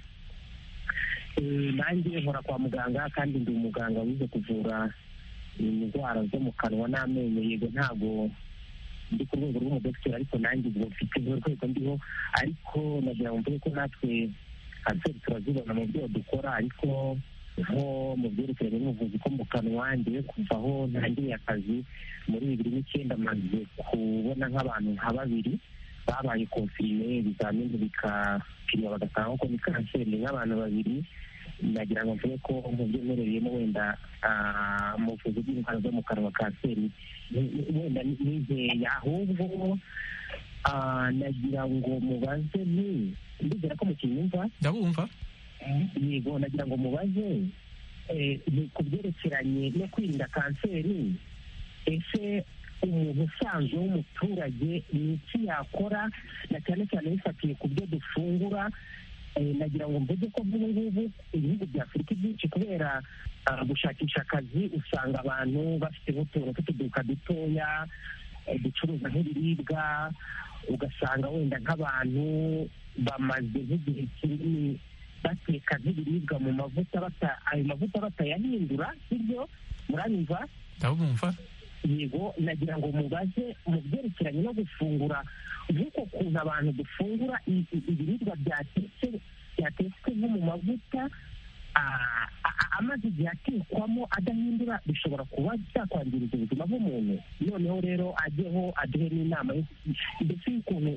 nanjye nkora kwa muganga kandi ndi umuganga wize kuvura indwara zo mu kanwa n'amenyo yego ntabwo ndi ku rwego rw'umudogiteri ariko nanjye ubwo mfite urwego ndiho ariko nagira ngo mvuge ko natwe kanseri turazibona mu byo dukora ariko nko mu byerekeranye n'ubuvuzi ko mu kanwa ngewe kuva aho ntangiriye akazi muri bibiri n'icyenda maze kubona nk'abantu nka babiri babaye konfirime ibizamini bikapimwa bagasanga ko ni kanseri nk'abantu babiri nagira ngo mvuge ko mu byo mperereyemo wenda mu buvuzi bw'indwara zo mu kanwa kanseri wenda nizeye ahubwo nagira ngo mubaze ni ndizera ko mukinyumva ndabumva yego nagira ngo mubaze ku byerekeranye no kwirinda kanseri ese umuntu usanzwe w'umuturage ni iki yakora na cyane cyane bifatiye ku byo dufungura nagira ngo mvuge ko nk'ubu ngubu ibihugu bya afurika byinshi kubera gushakisha akazi usanga abantu bafite nk'utuntu tw'utuduka dutoya ducuruza nk'ibiribwa ugasanga wenda nk'abantu bamaze nk'igihe kinini bateka nk'ibiribwa mu mavuta ayo mavuta batayahindura sibyo muranyumva ndabumva yego nagira ngo mubaze mu byerekeranye no gufungura nk'uko kuntu abantu dufungura ibiribwa byatetse byatetswe nko mu mavuta amaze igihe atekwamo adahindura bishobora kuba byakwangiriza ubuzima bw'umuntu noneho rero ajyeho aduhe n'inama ndetse y'ukuntu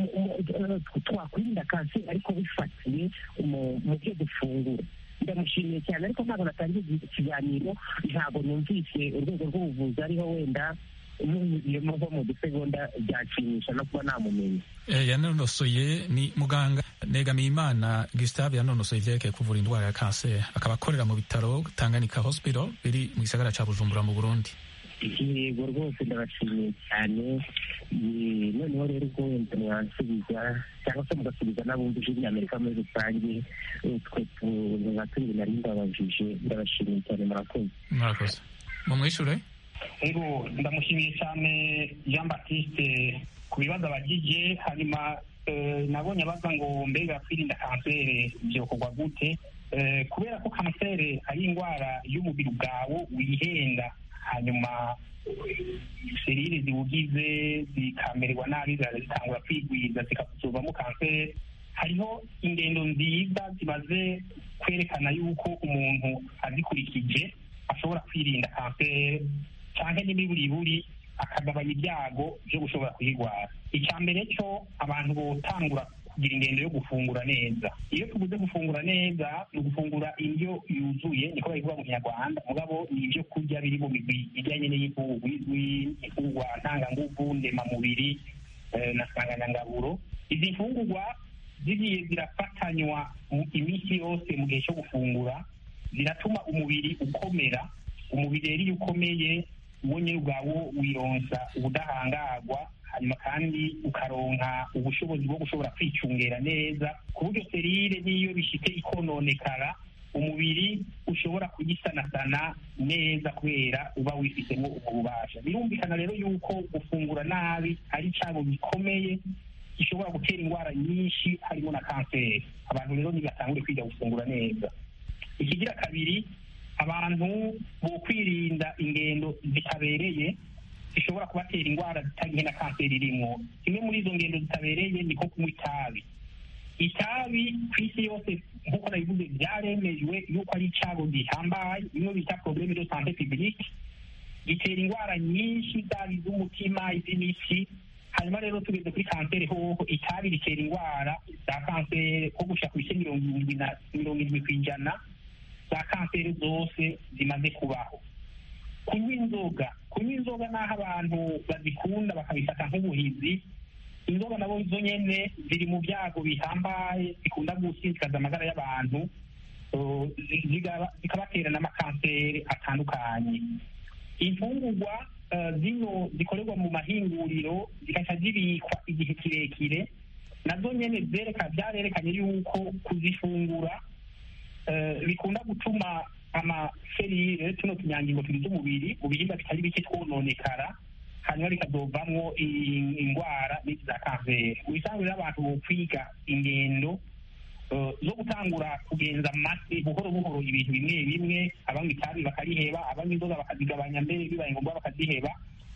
twakwirinda kanseri ariko bifatiye mu byo dufungura ndamushimiye cyane ariko ntabwo natangiye ikiganiro ntabwo numvise urwego rw'ubuvuzi ariho wenda umunyuziyemo nko mu dusegonda byanshimisha no kuba namumenya yanonosoye ni muganga Negamiyimana Gustave yanonosoye ivyerekeye kuvura indwara ya kanseri akaba akorera mu bitaro Tanganyika Hospital biri mu gisagara ca Bujumbura mu Burundi yego rwose ndabashimiye cyane noneho rero ubwo wenda mwansubiza cyangwa se mugasubiza n'abumva ijwi ry'amerika muri rusange twe nka tubiri nari ndabajije ndabashimiye cyane murakoze murakoze mumwishure ego ndamushimiye cyane jean baptiste ku bibazo abagije hanyuma nabonye abaza ngo mbega kwirinda kanseri byokorwa gute kubera ko kanseri ari indwara y'umubiri bwawe wihenda hanyuma serire ziwugize zikamererwa nabi zitangura kwigwiza zikazuvamo kanseri hariho ingendo nziza zimaze kwerekana yuko umuntu azikurikije ashobora kwirinda kanseri cyangwa n'imiburiburi akagabanya ibyago byo gushobora kuyirwara icya mbere cyo abantu botangura kugira ingendo yo gufungura neza iyo tubuze gufungura neza ni ugufungura indyo yuzuye niko bayivuga mu kinyarwanda mugabo ni ibyo kurya biri mu migwi ijyanye n'iy'imfungurwa izwi imfungurwa ntanganguvu ndemamubiri na nsanganyangaburo izi mfungurwa zigiye zirafatanywa iminsi yose mu gihe cyo gufungura ziratuma umubiri ukomera umubiri rero iyo ukomeye uwo nyine ubwawo wironsa ubudahangarwa hanyuma kandi ukaronka ubushobozi bwo gushobora kwicungera neza ku buryo serire n'iyo bishite ikononekara umubiri ushobora kuyisanasana neza kubera uba wifitemo ubwo bubasha birumvikana rero yuko gufungura nabi ari icyago gikomeye gishobora gutera indwara nyinshi harimo na kanseri abantu rero ntibatangure kwiga gufungura neza ikigira kabiri abantu bo kwirinda ingendo zitabereye zishobora kubatera indwara zitari nke na kanseri irimo kimwe muri izo ngendo zitabereye niko kunywa itabi itabi ku isi yose nk'uko nabivuze byaremejwe yuko ari icyago gihambaye bimwe bita probleme de sante publique gitera indwara nyinshi zaba iz'umutima iz'imitsi hanyuma rero tugeze kuri kanseri hoho itabi ritera indwara za kanseri nko gushika ku bice mirongo irindwi na mirongo irindwi ku ijana za kanseri zose zimaze kubaho kunywa inzoga kunywa inzoga n'aho abantu bazikunda bakabifata nk'ubuhizi inzoga nabo zo nyene ziri mu byago bihambaye zikunda gusinzikaza amagara y'abantu uh, zi- zigaba- zikabatera n'amakanseri atandukanye imfungurwa uh, zino zikorerwa mu mahinguriro zigaca zibikwa igihe kirekire nazo nyene zereka byarerekanye yuko kuzifungura eh, bikunda gutuma amaserire tuno tunyangingo tugize umubiri mu bihimba bitari bike twononekara hanyuma bikazovamwo i- indwara n'izi za kanseri mu bisanzwe rero abantu bokwiga ingendo eh, zo gutangura kugenza amase buhoro buhoro ibintu bimwe bimwe abanywa itabi bakariheba abanywa inzoga bakazigabanya mbere bibaye ngombwa bakaziheba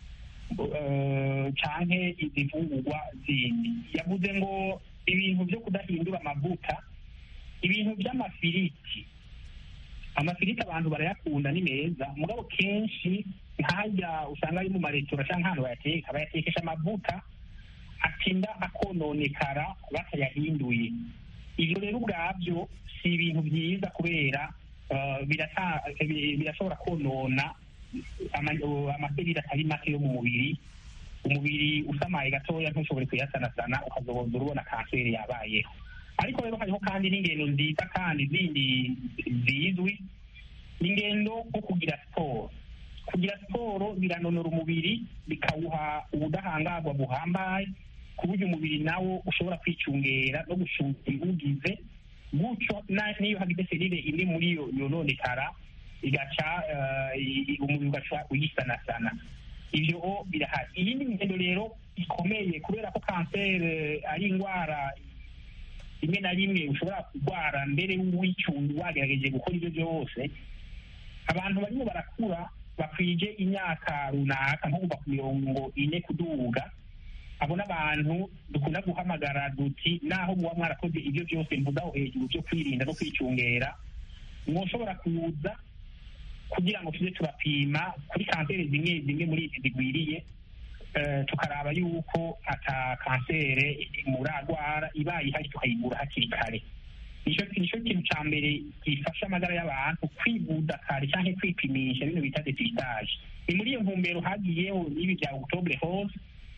eh, canke izi mfungurwa zindi yavuze ngo ibintu byo kudahindura amavuta ibintu by'amafiriti amafiriti abantu barayakunda ni meza mugabo kenshi nkajya usanga ari mu maresitora cyangwa ahantu bayateka bayatekesha amavuta atinda akononekara batayahinduye ibyo rero ubwabyo si ibintu byiza kubera eh, birata- bi- birashobora konona ama- amaserire atari make yo mu mubiri umubiri usamaye gatoya ntushobore kuyasanasana ukazoboza urubona kanseri yabayeho ariko rero hariho kandi n'ingendo nziza kandi zindi zizwi ingendo nko kugira siporo kugira siporo biranonora umubiri bikawuha ubudahangarwa buhambaye ku buryo umubiri nawo ushobora kwicungera no gucunga ibiwugize gutyo na- n'iyo hagize serire imwe muri yo yononekara igaca eh, i- umubiri ugaca uyisanasana ibyo o birahari iyindi ngendo rero ikomeye kubera ko kanseri ari indwara rimwe na rimwe ushobora kurwara mbere w'icunga wagerageje gukora ibyo byose abantu barimo barakura bakwije imyaka runaka nko kuva ku mirongo ine kuduga abo n'abantu dukunda guhamagara duti naho muba mwarakoze ibyo byose mvugaho hejuru byo kwirinda no kwicungera mwoshobora kuza kugira ngo tujye turapima kuri kanseri zimwe zimwe muri izi zigwiriye eh, tukaraba yuko ata kanseri muragwara ibaye ihari tukayigura hakiri kare nicyo nicyo kintu cya mbere gifasha amagara y'abantu kwivuza kare cyangwa kwipimisha bino bita depistage ni muri iyo ntumbero hagiyeho n'ibi bya octobre hose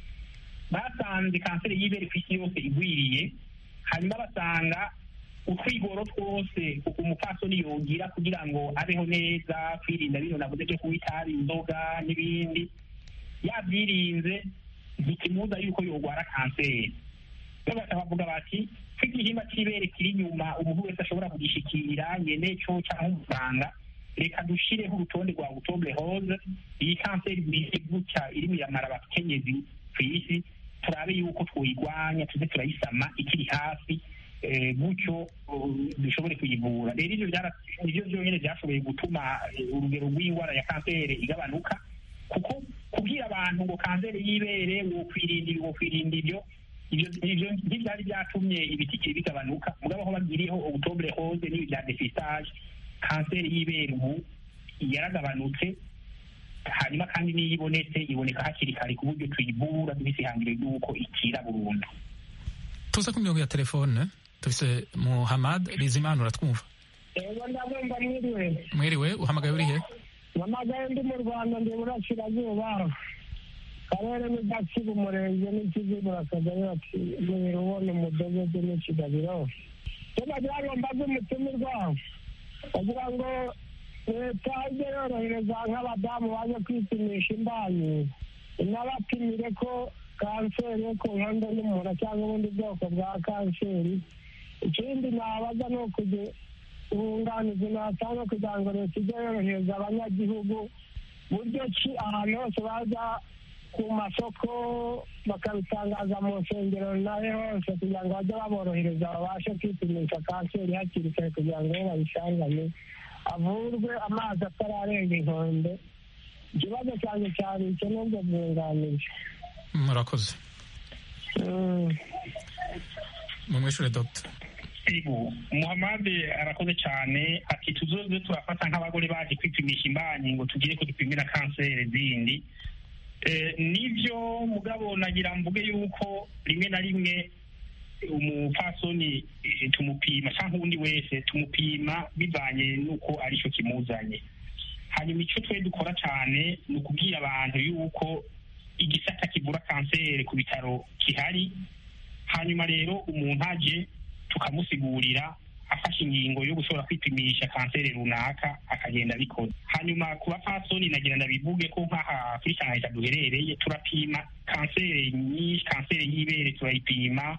basanze kanseri y'ibere ku isi yose igwiriye hanyuma basanga utwigoro twose umupfasoni yogira kugira ngo abeho neza kwirinda bino navuze byo kunywa itabi inzoga n'ibindi yabyirinze ntikimuza yuko yorwara kanseri rero bakavuga bati ko igihimba cy'ibere kiri inyuma umuntu wese ashobora kugishikira nyene cyo cyangwa umuganga reka dushireho urutonde rwa octobre hose iyi kanseri bwije gutya irimo iramara abakenyezi ku isi turabe yuko twoyigwanya tuze turayisama ikiri hafi eh, gutyo uh, dushobore kuyivura rero ivyo byara- nivyo byonyene byashoboye gutuma eh, urugero rw'indwara ya kanseri igabanuka kuko kubwira abantu ngo kanseri y'ibere wokwirinda ibi wokwirinda ibyo ibyo ibyo ntibyari byatumye ibitike bigabanuka mugabo aho bagiriyeho octobre hose n'ibi bya depistage kanseri y'ibere ubu yaragabanutse hanyuma kandi n'iyo ibonetse iboneka hakiri kare ku buryo tuyivura dufise ihangiro ry'uko ikira burundu tuza ku mirongo ya telefone dufise muhamad bizimana uratwumva ego ndabumva mwiriwe mwiriwe uhamagaye uri he mpamagaye ndi mu rwanda ndi burasirazuba karere ni gatsibo umurenge n'ikizibura akagari ati mwira ubona umudogodo n'ikigabiro cyo nagira ngo mbaze umutumirwa bagira ngo leta ijya yorohereza nk'abadamu baje kwipimisha imbanyi inabapimire ko kanseri yo ku nkondo y'umura cyangwa ubundi bwoko bwa kanseri ikindi nabaza ni ukugira ubunganizi natanga kugira ngo leta ijye yorohereza abanyagihugu buryo ki ahantu hose baza ku masoko bakabitangaza mu nsengero nahe hose kugira ngo bajye baborohereza babashe kwipimisha kanseri hakiri kare kugira ngo bo bayisangane avurwe amazi atararenga inkombe ikibazo cyanjye cyari icyo n'ubwo bwunganizi murakoze mumwishure dogita Ego, Muhammad arakoze cyane ati tuzoze turafata nk'abagore baje kwipimisha imbanyi ngo tugire ko dupimira kanseri zindi Eh, nivyo mugabo nagira mvuge yuko rimwe na rimwe umupfasoni eh, tumupima cyangwa uwundi wese tumupima bivanye n'uko aricyo kimuzanye hanyuma icyo twe dukora cyane ni ukubwira abantu yuko igisata kivura kanseri ku bitaro gihari hanyuma rero umuntu aje tukamusigurira afashe ingingo yo gushobora kwipimisha kanseri runaka akagenda abikora hanyuma ku bapfasoni nagira ndabivuge ko nk'aha kuri shanghai duherereye turapima kanseri nyinshi kanseri y'ibere turayipima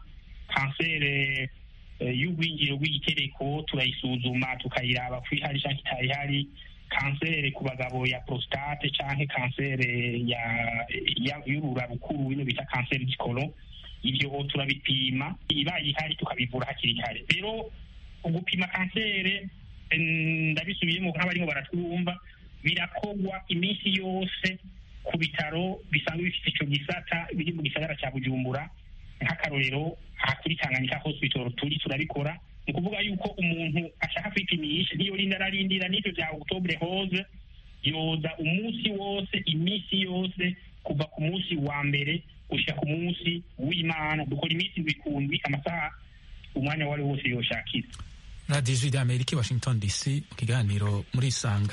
kanseri eh, y'urwinjiro rw'igitereko turayisuzuma tukayiraba ko ihari cyangwa itari ihari kanseri ku bagabo ya prostate canke kanseri ya ya- y'urura rukuru bino bita kanseri y'ikoro ivyo turabipima ibaye ihari tukabivura hakiri kare rero gupima kanseri em, ndabisubiyemo nk'abarimo baratwumva birakogwa iminsi yose ku bitaro bisanzwe bifite ico gisata biri mu gisagara ca bujumbura nk'akarorero aha kuri tanganyika hospital turi turabikora ni ukuvuga yuko umuntu ashaka kwipimisha ntiyorinda ararindira n'ivyo vya octobre rose yoza umunsi wose iminsi yose kuva ku munsi wa mbere gushika ku munsi w'imana dukora iminsi ibikundwi amasaha umwanya wari wose yoshakira radiyo ijwi ry'amerika i washington dc mu kiganiro muri isanga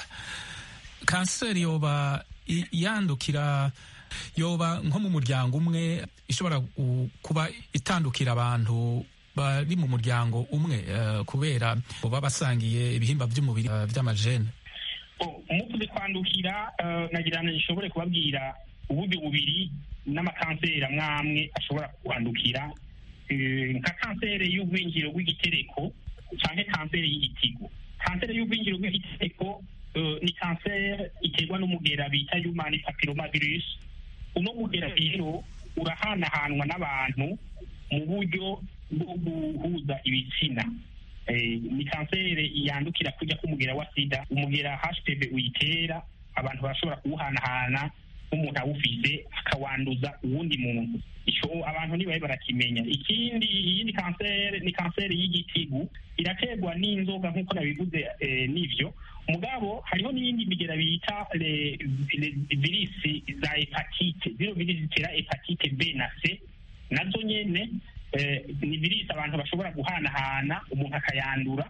kanseri yoba i- yandukira yoba nko mu muryango umwe ishobora gu- kuba itandukira abantu bari mu muryango umwe eh, kubera baba basangiye ibihimba by'umubiri eh, by'amajene umuvuze kwandukira eh, nagira ngo nshobore kubabwira uburyo bubiri n'amakanseri amwe amwe ashobora kwandukira Eh, nka kanseri y'urwinjiro rw'igitereko cyangwa kanseri y'igitigo kanseri y'urwinjiro rw'igitereko eh, ni kanseri iterwa n'umugera bita human papillomavirus uno mugera rero urahanahanwa n'abantu mu buryo bwo guhuza ibitsina Eh, ni kanseri yandukira kujya k'umugera wa sida umugera hpv uyitera abantu barashobora kuwuhanahana nk'umuntu awufise akawanduza uwundi muntu ico abantu ntibabe barakimenya ikindi iyindi kanseri ni kanseri y'igitigu iraterwa n'inzoga nk'uko nabivuze eh, n'ivyo mugabo hariho n'iyindi migera bita le- le- virisi za hepatite zino virisi zitera hepatite b na c nazo nyene eh, ni virisi abantu bashobora guhanahana umuntu akayandura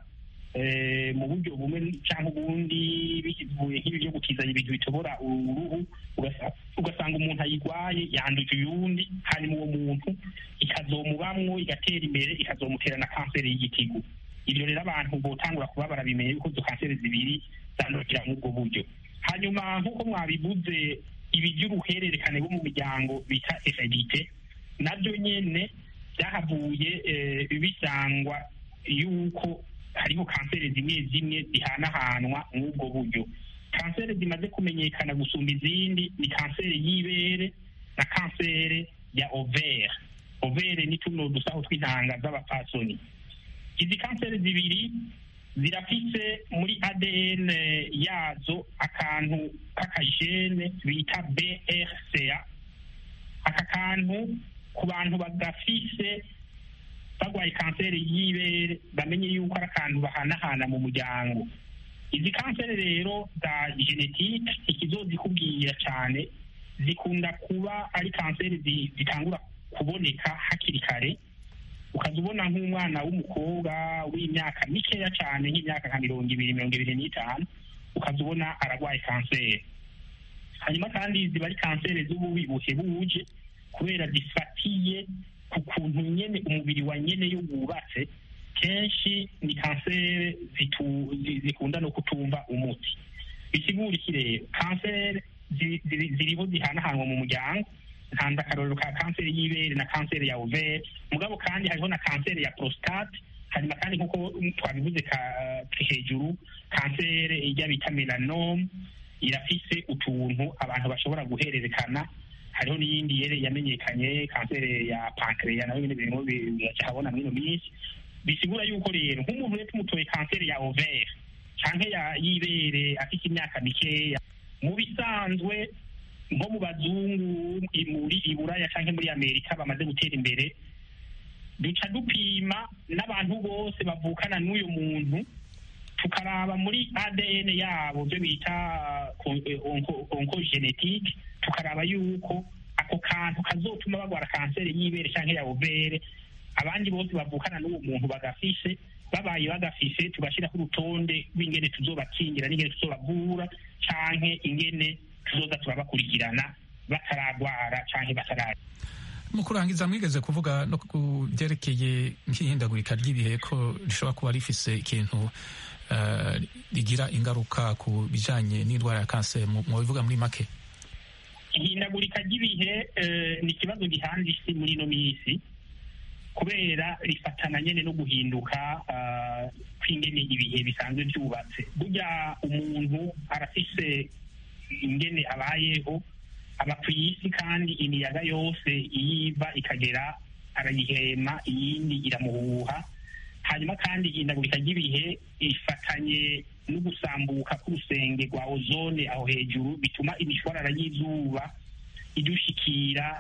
eh, mu buryo bumwe cyangwa ubundi bivuye nk'ibi byo gukizanya ibintu bitobora uruhu ugasa- ugasanga umuntu ayigwaye yanduje uyundi hanyuma uwo muntu ikazomubamwo igatera imbere ikazomutera na kanseri y'igitigu ibyo rero abantu botangura kuba barabimenya yuko izo kanseri zibiri zandukira muri ubwo buryo hanyuma nk'uko mwabivuze ibi by'uruhererekane rwo mu miryango bita eredite nabyo nyene byahavuye eh, bisangwa yuko hariho kanseri zimwe zimwe zihanahanwa n'ubwo buryo kanseri zimaze kumenyekana gusumba izindi ni kanseri y'ibere na kanseri ya overe overe ni tuno dusaho tw'intanga z'abapfasoni izi kanseri zibiri zirafise muri adn yazo akantu k'akajene bita brca aka kantu ku bantu bagafise barwaye kanseri y'ibere bamenye yuko ari akantu bahanahana mu muryango izi kanseri rero za genetike ikizozikubwira cyane zikunda kuba ari kanseri zi- zitangura kuboneka hakiri kare ukaza ubona nk'umwana w'umukobwa w'imyaka mikeya cyane nk'imyaka nka mirongo ibiri mirongo ibiri n'itanu ukaza ubona ararwaye kanseri hanyuma kandi ziba ari kanseri z'ububi buhebuje kubera zifatiye ku kuntu nyene umubiri wa nyene yo wubatse kenshi ni kanseri zitu- zi- zikunda no kutumva umuti bisigura iki rero kanseri zi- ziri- ziriho zihanahanwa mu muryango ntanze akarorero ka kanseri y'ibere na kanseri ya overe mugabo kandi hariho na kanseri ya prostate hanyuma kandi nk'uko twabivuze ka- hejuru kanseri ijya bita melanome irafise utuntu abantu bashobora guhererekana hariho n'iyindi yere yamenyekanye kanseri ya pankreya nayo nyine birimo biracahabona muri ino minsi bisigura yuko rero nk'umuntu rero tumutoye kanseri ya overe canke ya y'ibere afite imyaka mikeya mu bisanzwe nko mu bazungu i- muri iburaya canke muri amerika bamaze gutera imbere duca dupima n'abantu bose bavukana n'uyu muntu tukaraba muri adn yabo byo bita onkogenetike tukaraba yuko ako kantu kazotuma bagwara kanseri y'ibere canke ya overe abandi bose bavukana n'uwo muntu bagafise babaye bagafise tugashyiraho urutonde rw'ingene tuzobakingira n'ingene tuzobavura canke ingene tuzoza turabakurikirana bataragwara canke bataragwara mu kurangiza mwigeze kuvuga no ku byerekeye nk'ihindagurika ry'ibihe ko rishobora kuba rifise ikintu eh, rigira ingaruka ku bijanye n'indwara ya kanseri mu mu bivuga muri make ihindagurika ry'ibihe eh, ni ikibazo gihanze isi muri ino minsi kubera rifatana nyene no guhinduka ah, kw'ingene ibihe bisanzwe byubatse burya umuntu arafise ingene abayeho aba ku isi kandi imiyaga yose iyiva ikagera arayihema iyindi iramuhuha hanyuma kandi ihindagurika ry'ibihe ifatanye no gusambuka k'urusenge rwa ozone aho hejuru bituma imishwarara y'izuba idushikira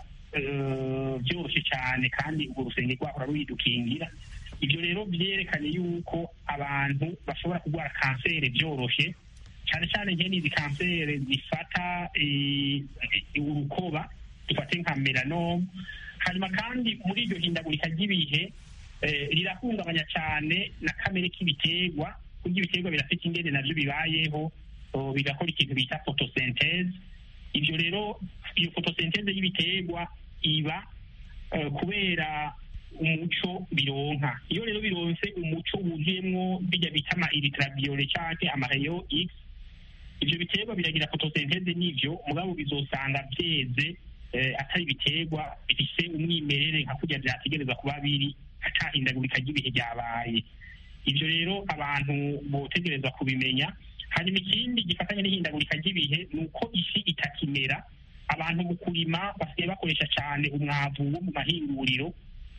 eh, byoroshye cyane kandi urwo rusenge rwahora ruyidukingira ibyo rero byerekanye yuko abantu bashobora kurwara kanseri byoroshye cyane cyane nkene izi kanseri zifata eh, urukoba dufate nka melanome hanyuma kandi muri iryo hindagurika ry'ibihe eh, rirahungabanya cyane na kamere k'ibiterwa kurya ibiterwa birafite ingene navyo bibayeho oh, bigakora ikintu bita photosynthese ibyo rero iyo photosynthese y'ibiterwa iba eh, kubera umuco bironka iyo rero bironse umuco wuzuyemwo bijya bita ama iritraviole canke amareyo x ivyo biterwa biragira photosynthese n'ivyo mugabo bizosanga vyeze eh, atari ibiterwa bifise umwimerere nka kurya vyategereza kuba biri ata hindagurika ry'ibihe ryabaye ivyo rero abantu botegereza kubimenya hanyuma ikindi gifatanye n'ihindagurika ry'ibihe ni uko isi itakimera abantu mu kurima basigaye bakoresha cyane umwavu wo mu mahinguriro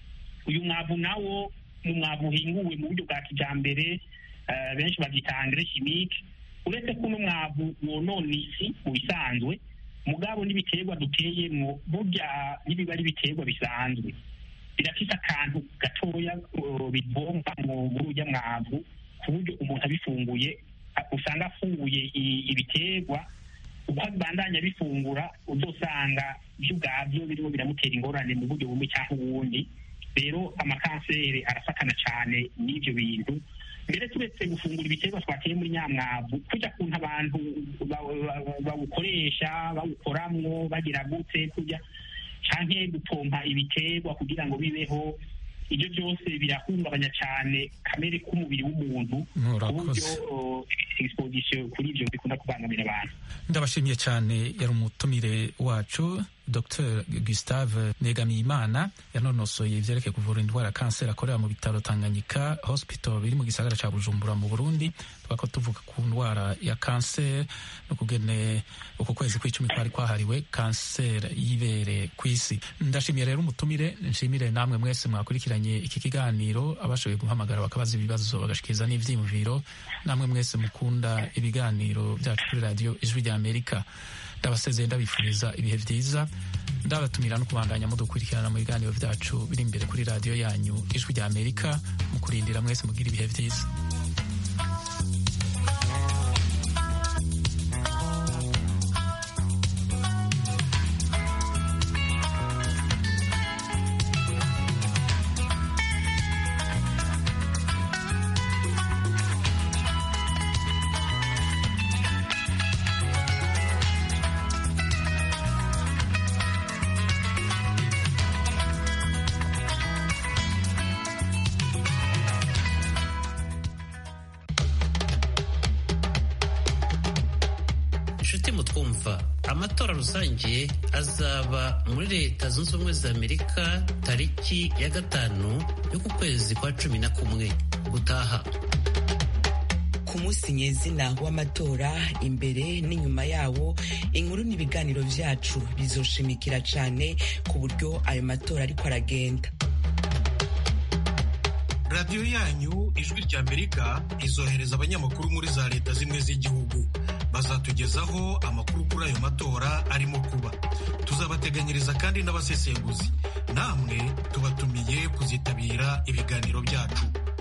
uyu mwavu nawo mu mwavu uhinguwe mu buryo bwa kijambere eh, benshi babyita engrais chimique uretse ko uno mwavu wonona isi mu bisanzwe mugabo n'ibiterwa duteyemwo burya n'ibiba ari ibiterwa bisanzwe birafite akantu gatoya uh, bivomba mu- muri urya mwavu ku buryo umuntu abifunguye a- usanga afunguye i- ibiterwa uko abandanya bifungura uzosanga byo ubwabyo birimo biramutera ingorane mu buryo bumwe cyangwa ubundi rero amakanseri arafatana cyane n'ibyo bintu mbere turetse gufungura ibiterwa twateye muri nyamwavu kujya kuntu abantu ba- ba- bawukoresha bawukoramwo bagira gute kujya canke gupompa ibiterwa kugira ngo bibeho ibyo byose birahungabanya cyane kamere k'umubiri w'umuntu ku buryo Murakoze. uh, exposition kuri ibyo bikunda kubangamira abantu ndabashimiye cyane yari umutumire wacu dr gustave negamiyimana yanonosoye ibyerekeye kuvura indwara ya kanseri akorera mu bitaro tanganyika hospital biri mu gisagara cya bujumbura mu burundi twako tuvuga ku ndwara ya kanseri no kugene uku kwezi kw'icumi kwari kwahariwe kanseri y'ibere ku isi ndashimiye rero umutumire nshimire namwe mwese mwakurikiranye iki kiganiro abashoboye guhamagara bakabaza ibibazo bagashikiriza n'ivyiyumviro namwe mwese mukunda ibiganiro byacu kuri radiyo ijwi rya amerika ndabasezeye ndabifuriza ibihe byiza ndabatumira no kubandanya mudukurikirana mu biganiro byacu biri imbere kuri radiyo yanyu ijwi rya amerika mu kurindira mwese mugira ibihe byiza inshuti mutwumva amatora rusange azaba muri leta zunze ubumwe za amerika tariki ya gatanu y'uku kwezi kwa cumi na kumwe gutaha ku munsi nyezina w'amatora imbere n'inyuma yawo inkuru n'ibiganiro vyacu bizoshimikira cane ku buryo ayo matora ariko aragenda radiyo yanyu ijwi rya amerika izohereza abanyamakuru muri za leta zimwe z'igihugu bazatugezaho amakuru kuri ayo matora arimo kuba tuzabateganyiriza kandi n'abasesenguzi namwe tubatumiye kuzitabira ibiganiro byacu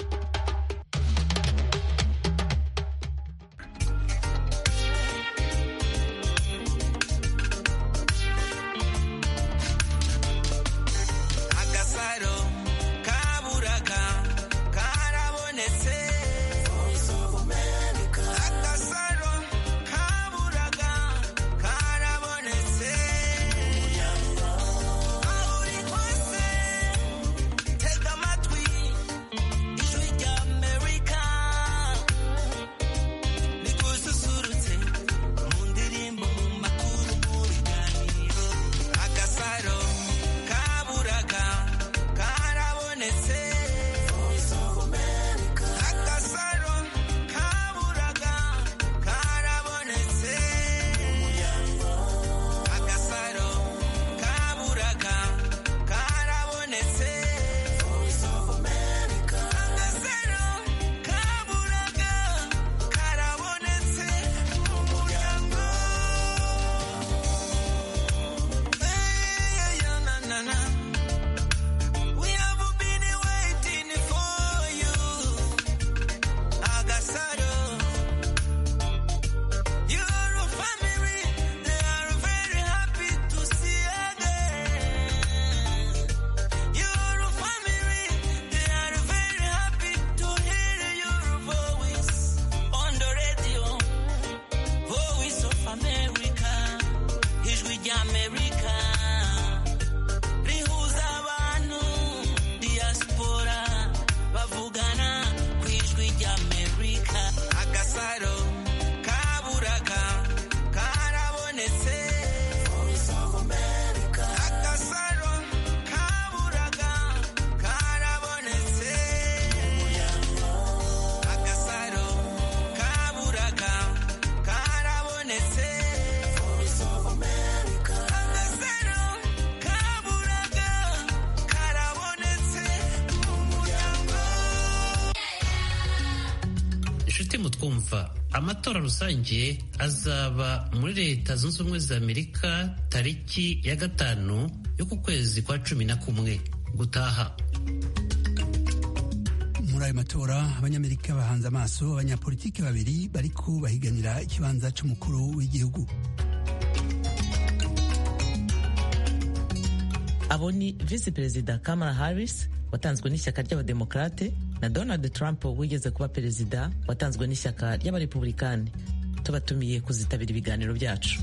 mutwumva amatora rusange azaba muri leta zunze ubumwe za amerika tariki ya gatanu y'uku kwezi kwa cumi na kumwe gutaha muri ayo matora abanyamerika bahanze amaso abanyapolitiki babiri bariko bahiganira ikibanza c'umukuru w'igihugu abo ni visi perezida kamala harris watanzwe n'ishyaka ry'abademokarate na donald trump wigeze kuba perezida watanzwe n'ishyaka ry'abarepublikani tubatumiye kuzitabira ibiganiro byacu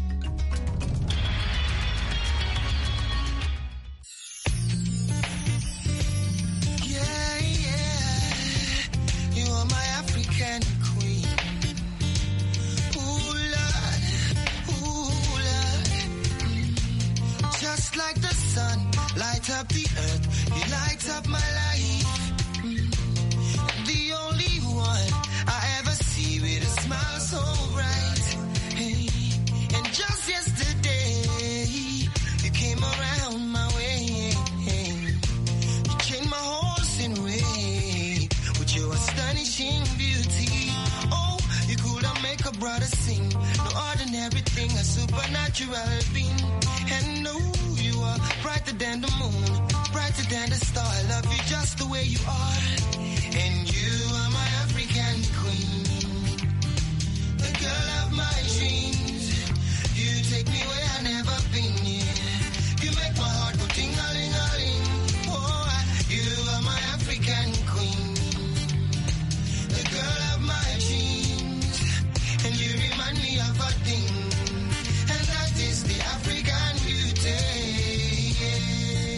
like the sun, light up the earth, you light up my life. The only one I ever see with a smile so bright. Hey, and just yesterday, you came around my way. You changed my horse in way with your astonishing beauty. Oh, you could have make a brother sing. No ordinary thing, a supernatural being. And no, you are brighter than the moon, brighter than the star. I love you just the way you are. And you are my African queen, the girl of my dreams. You take me where I never been. Yeah. You make my heart go ting a ling a ling. Oh, you are my African queen, the girl of my dreams, and you remind me of a thing, and that is the African beauty.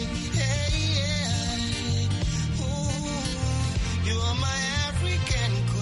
Yeah, yeah. Ooh, you are my African queen.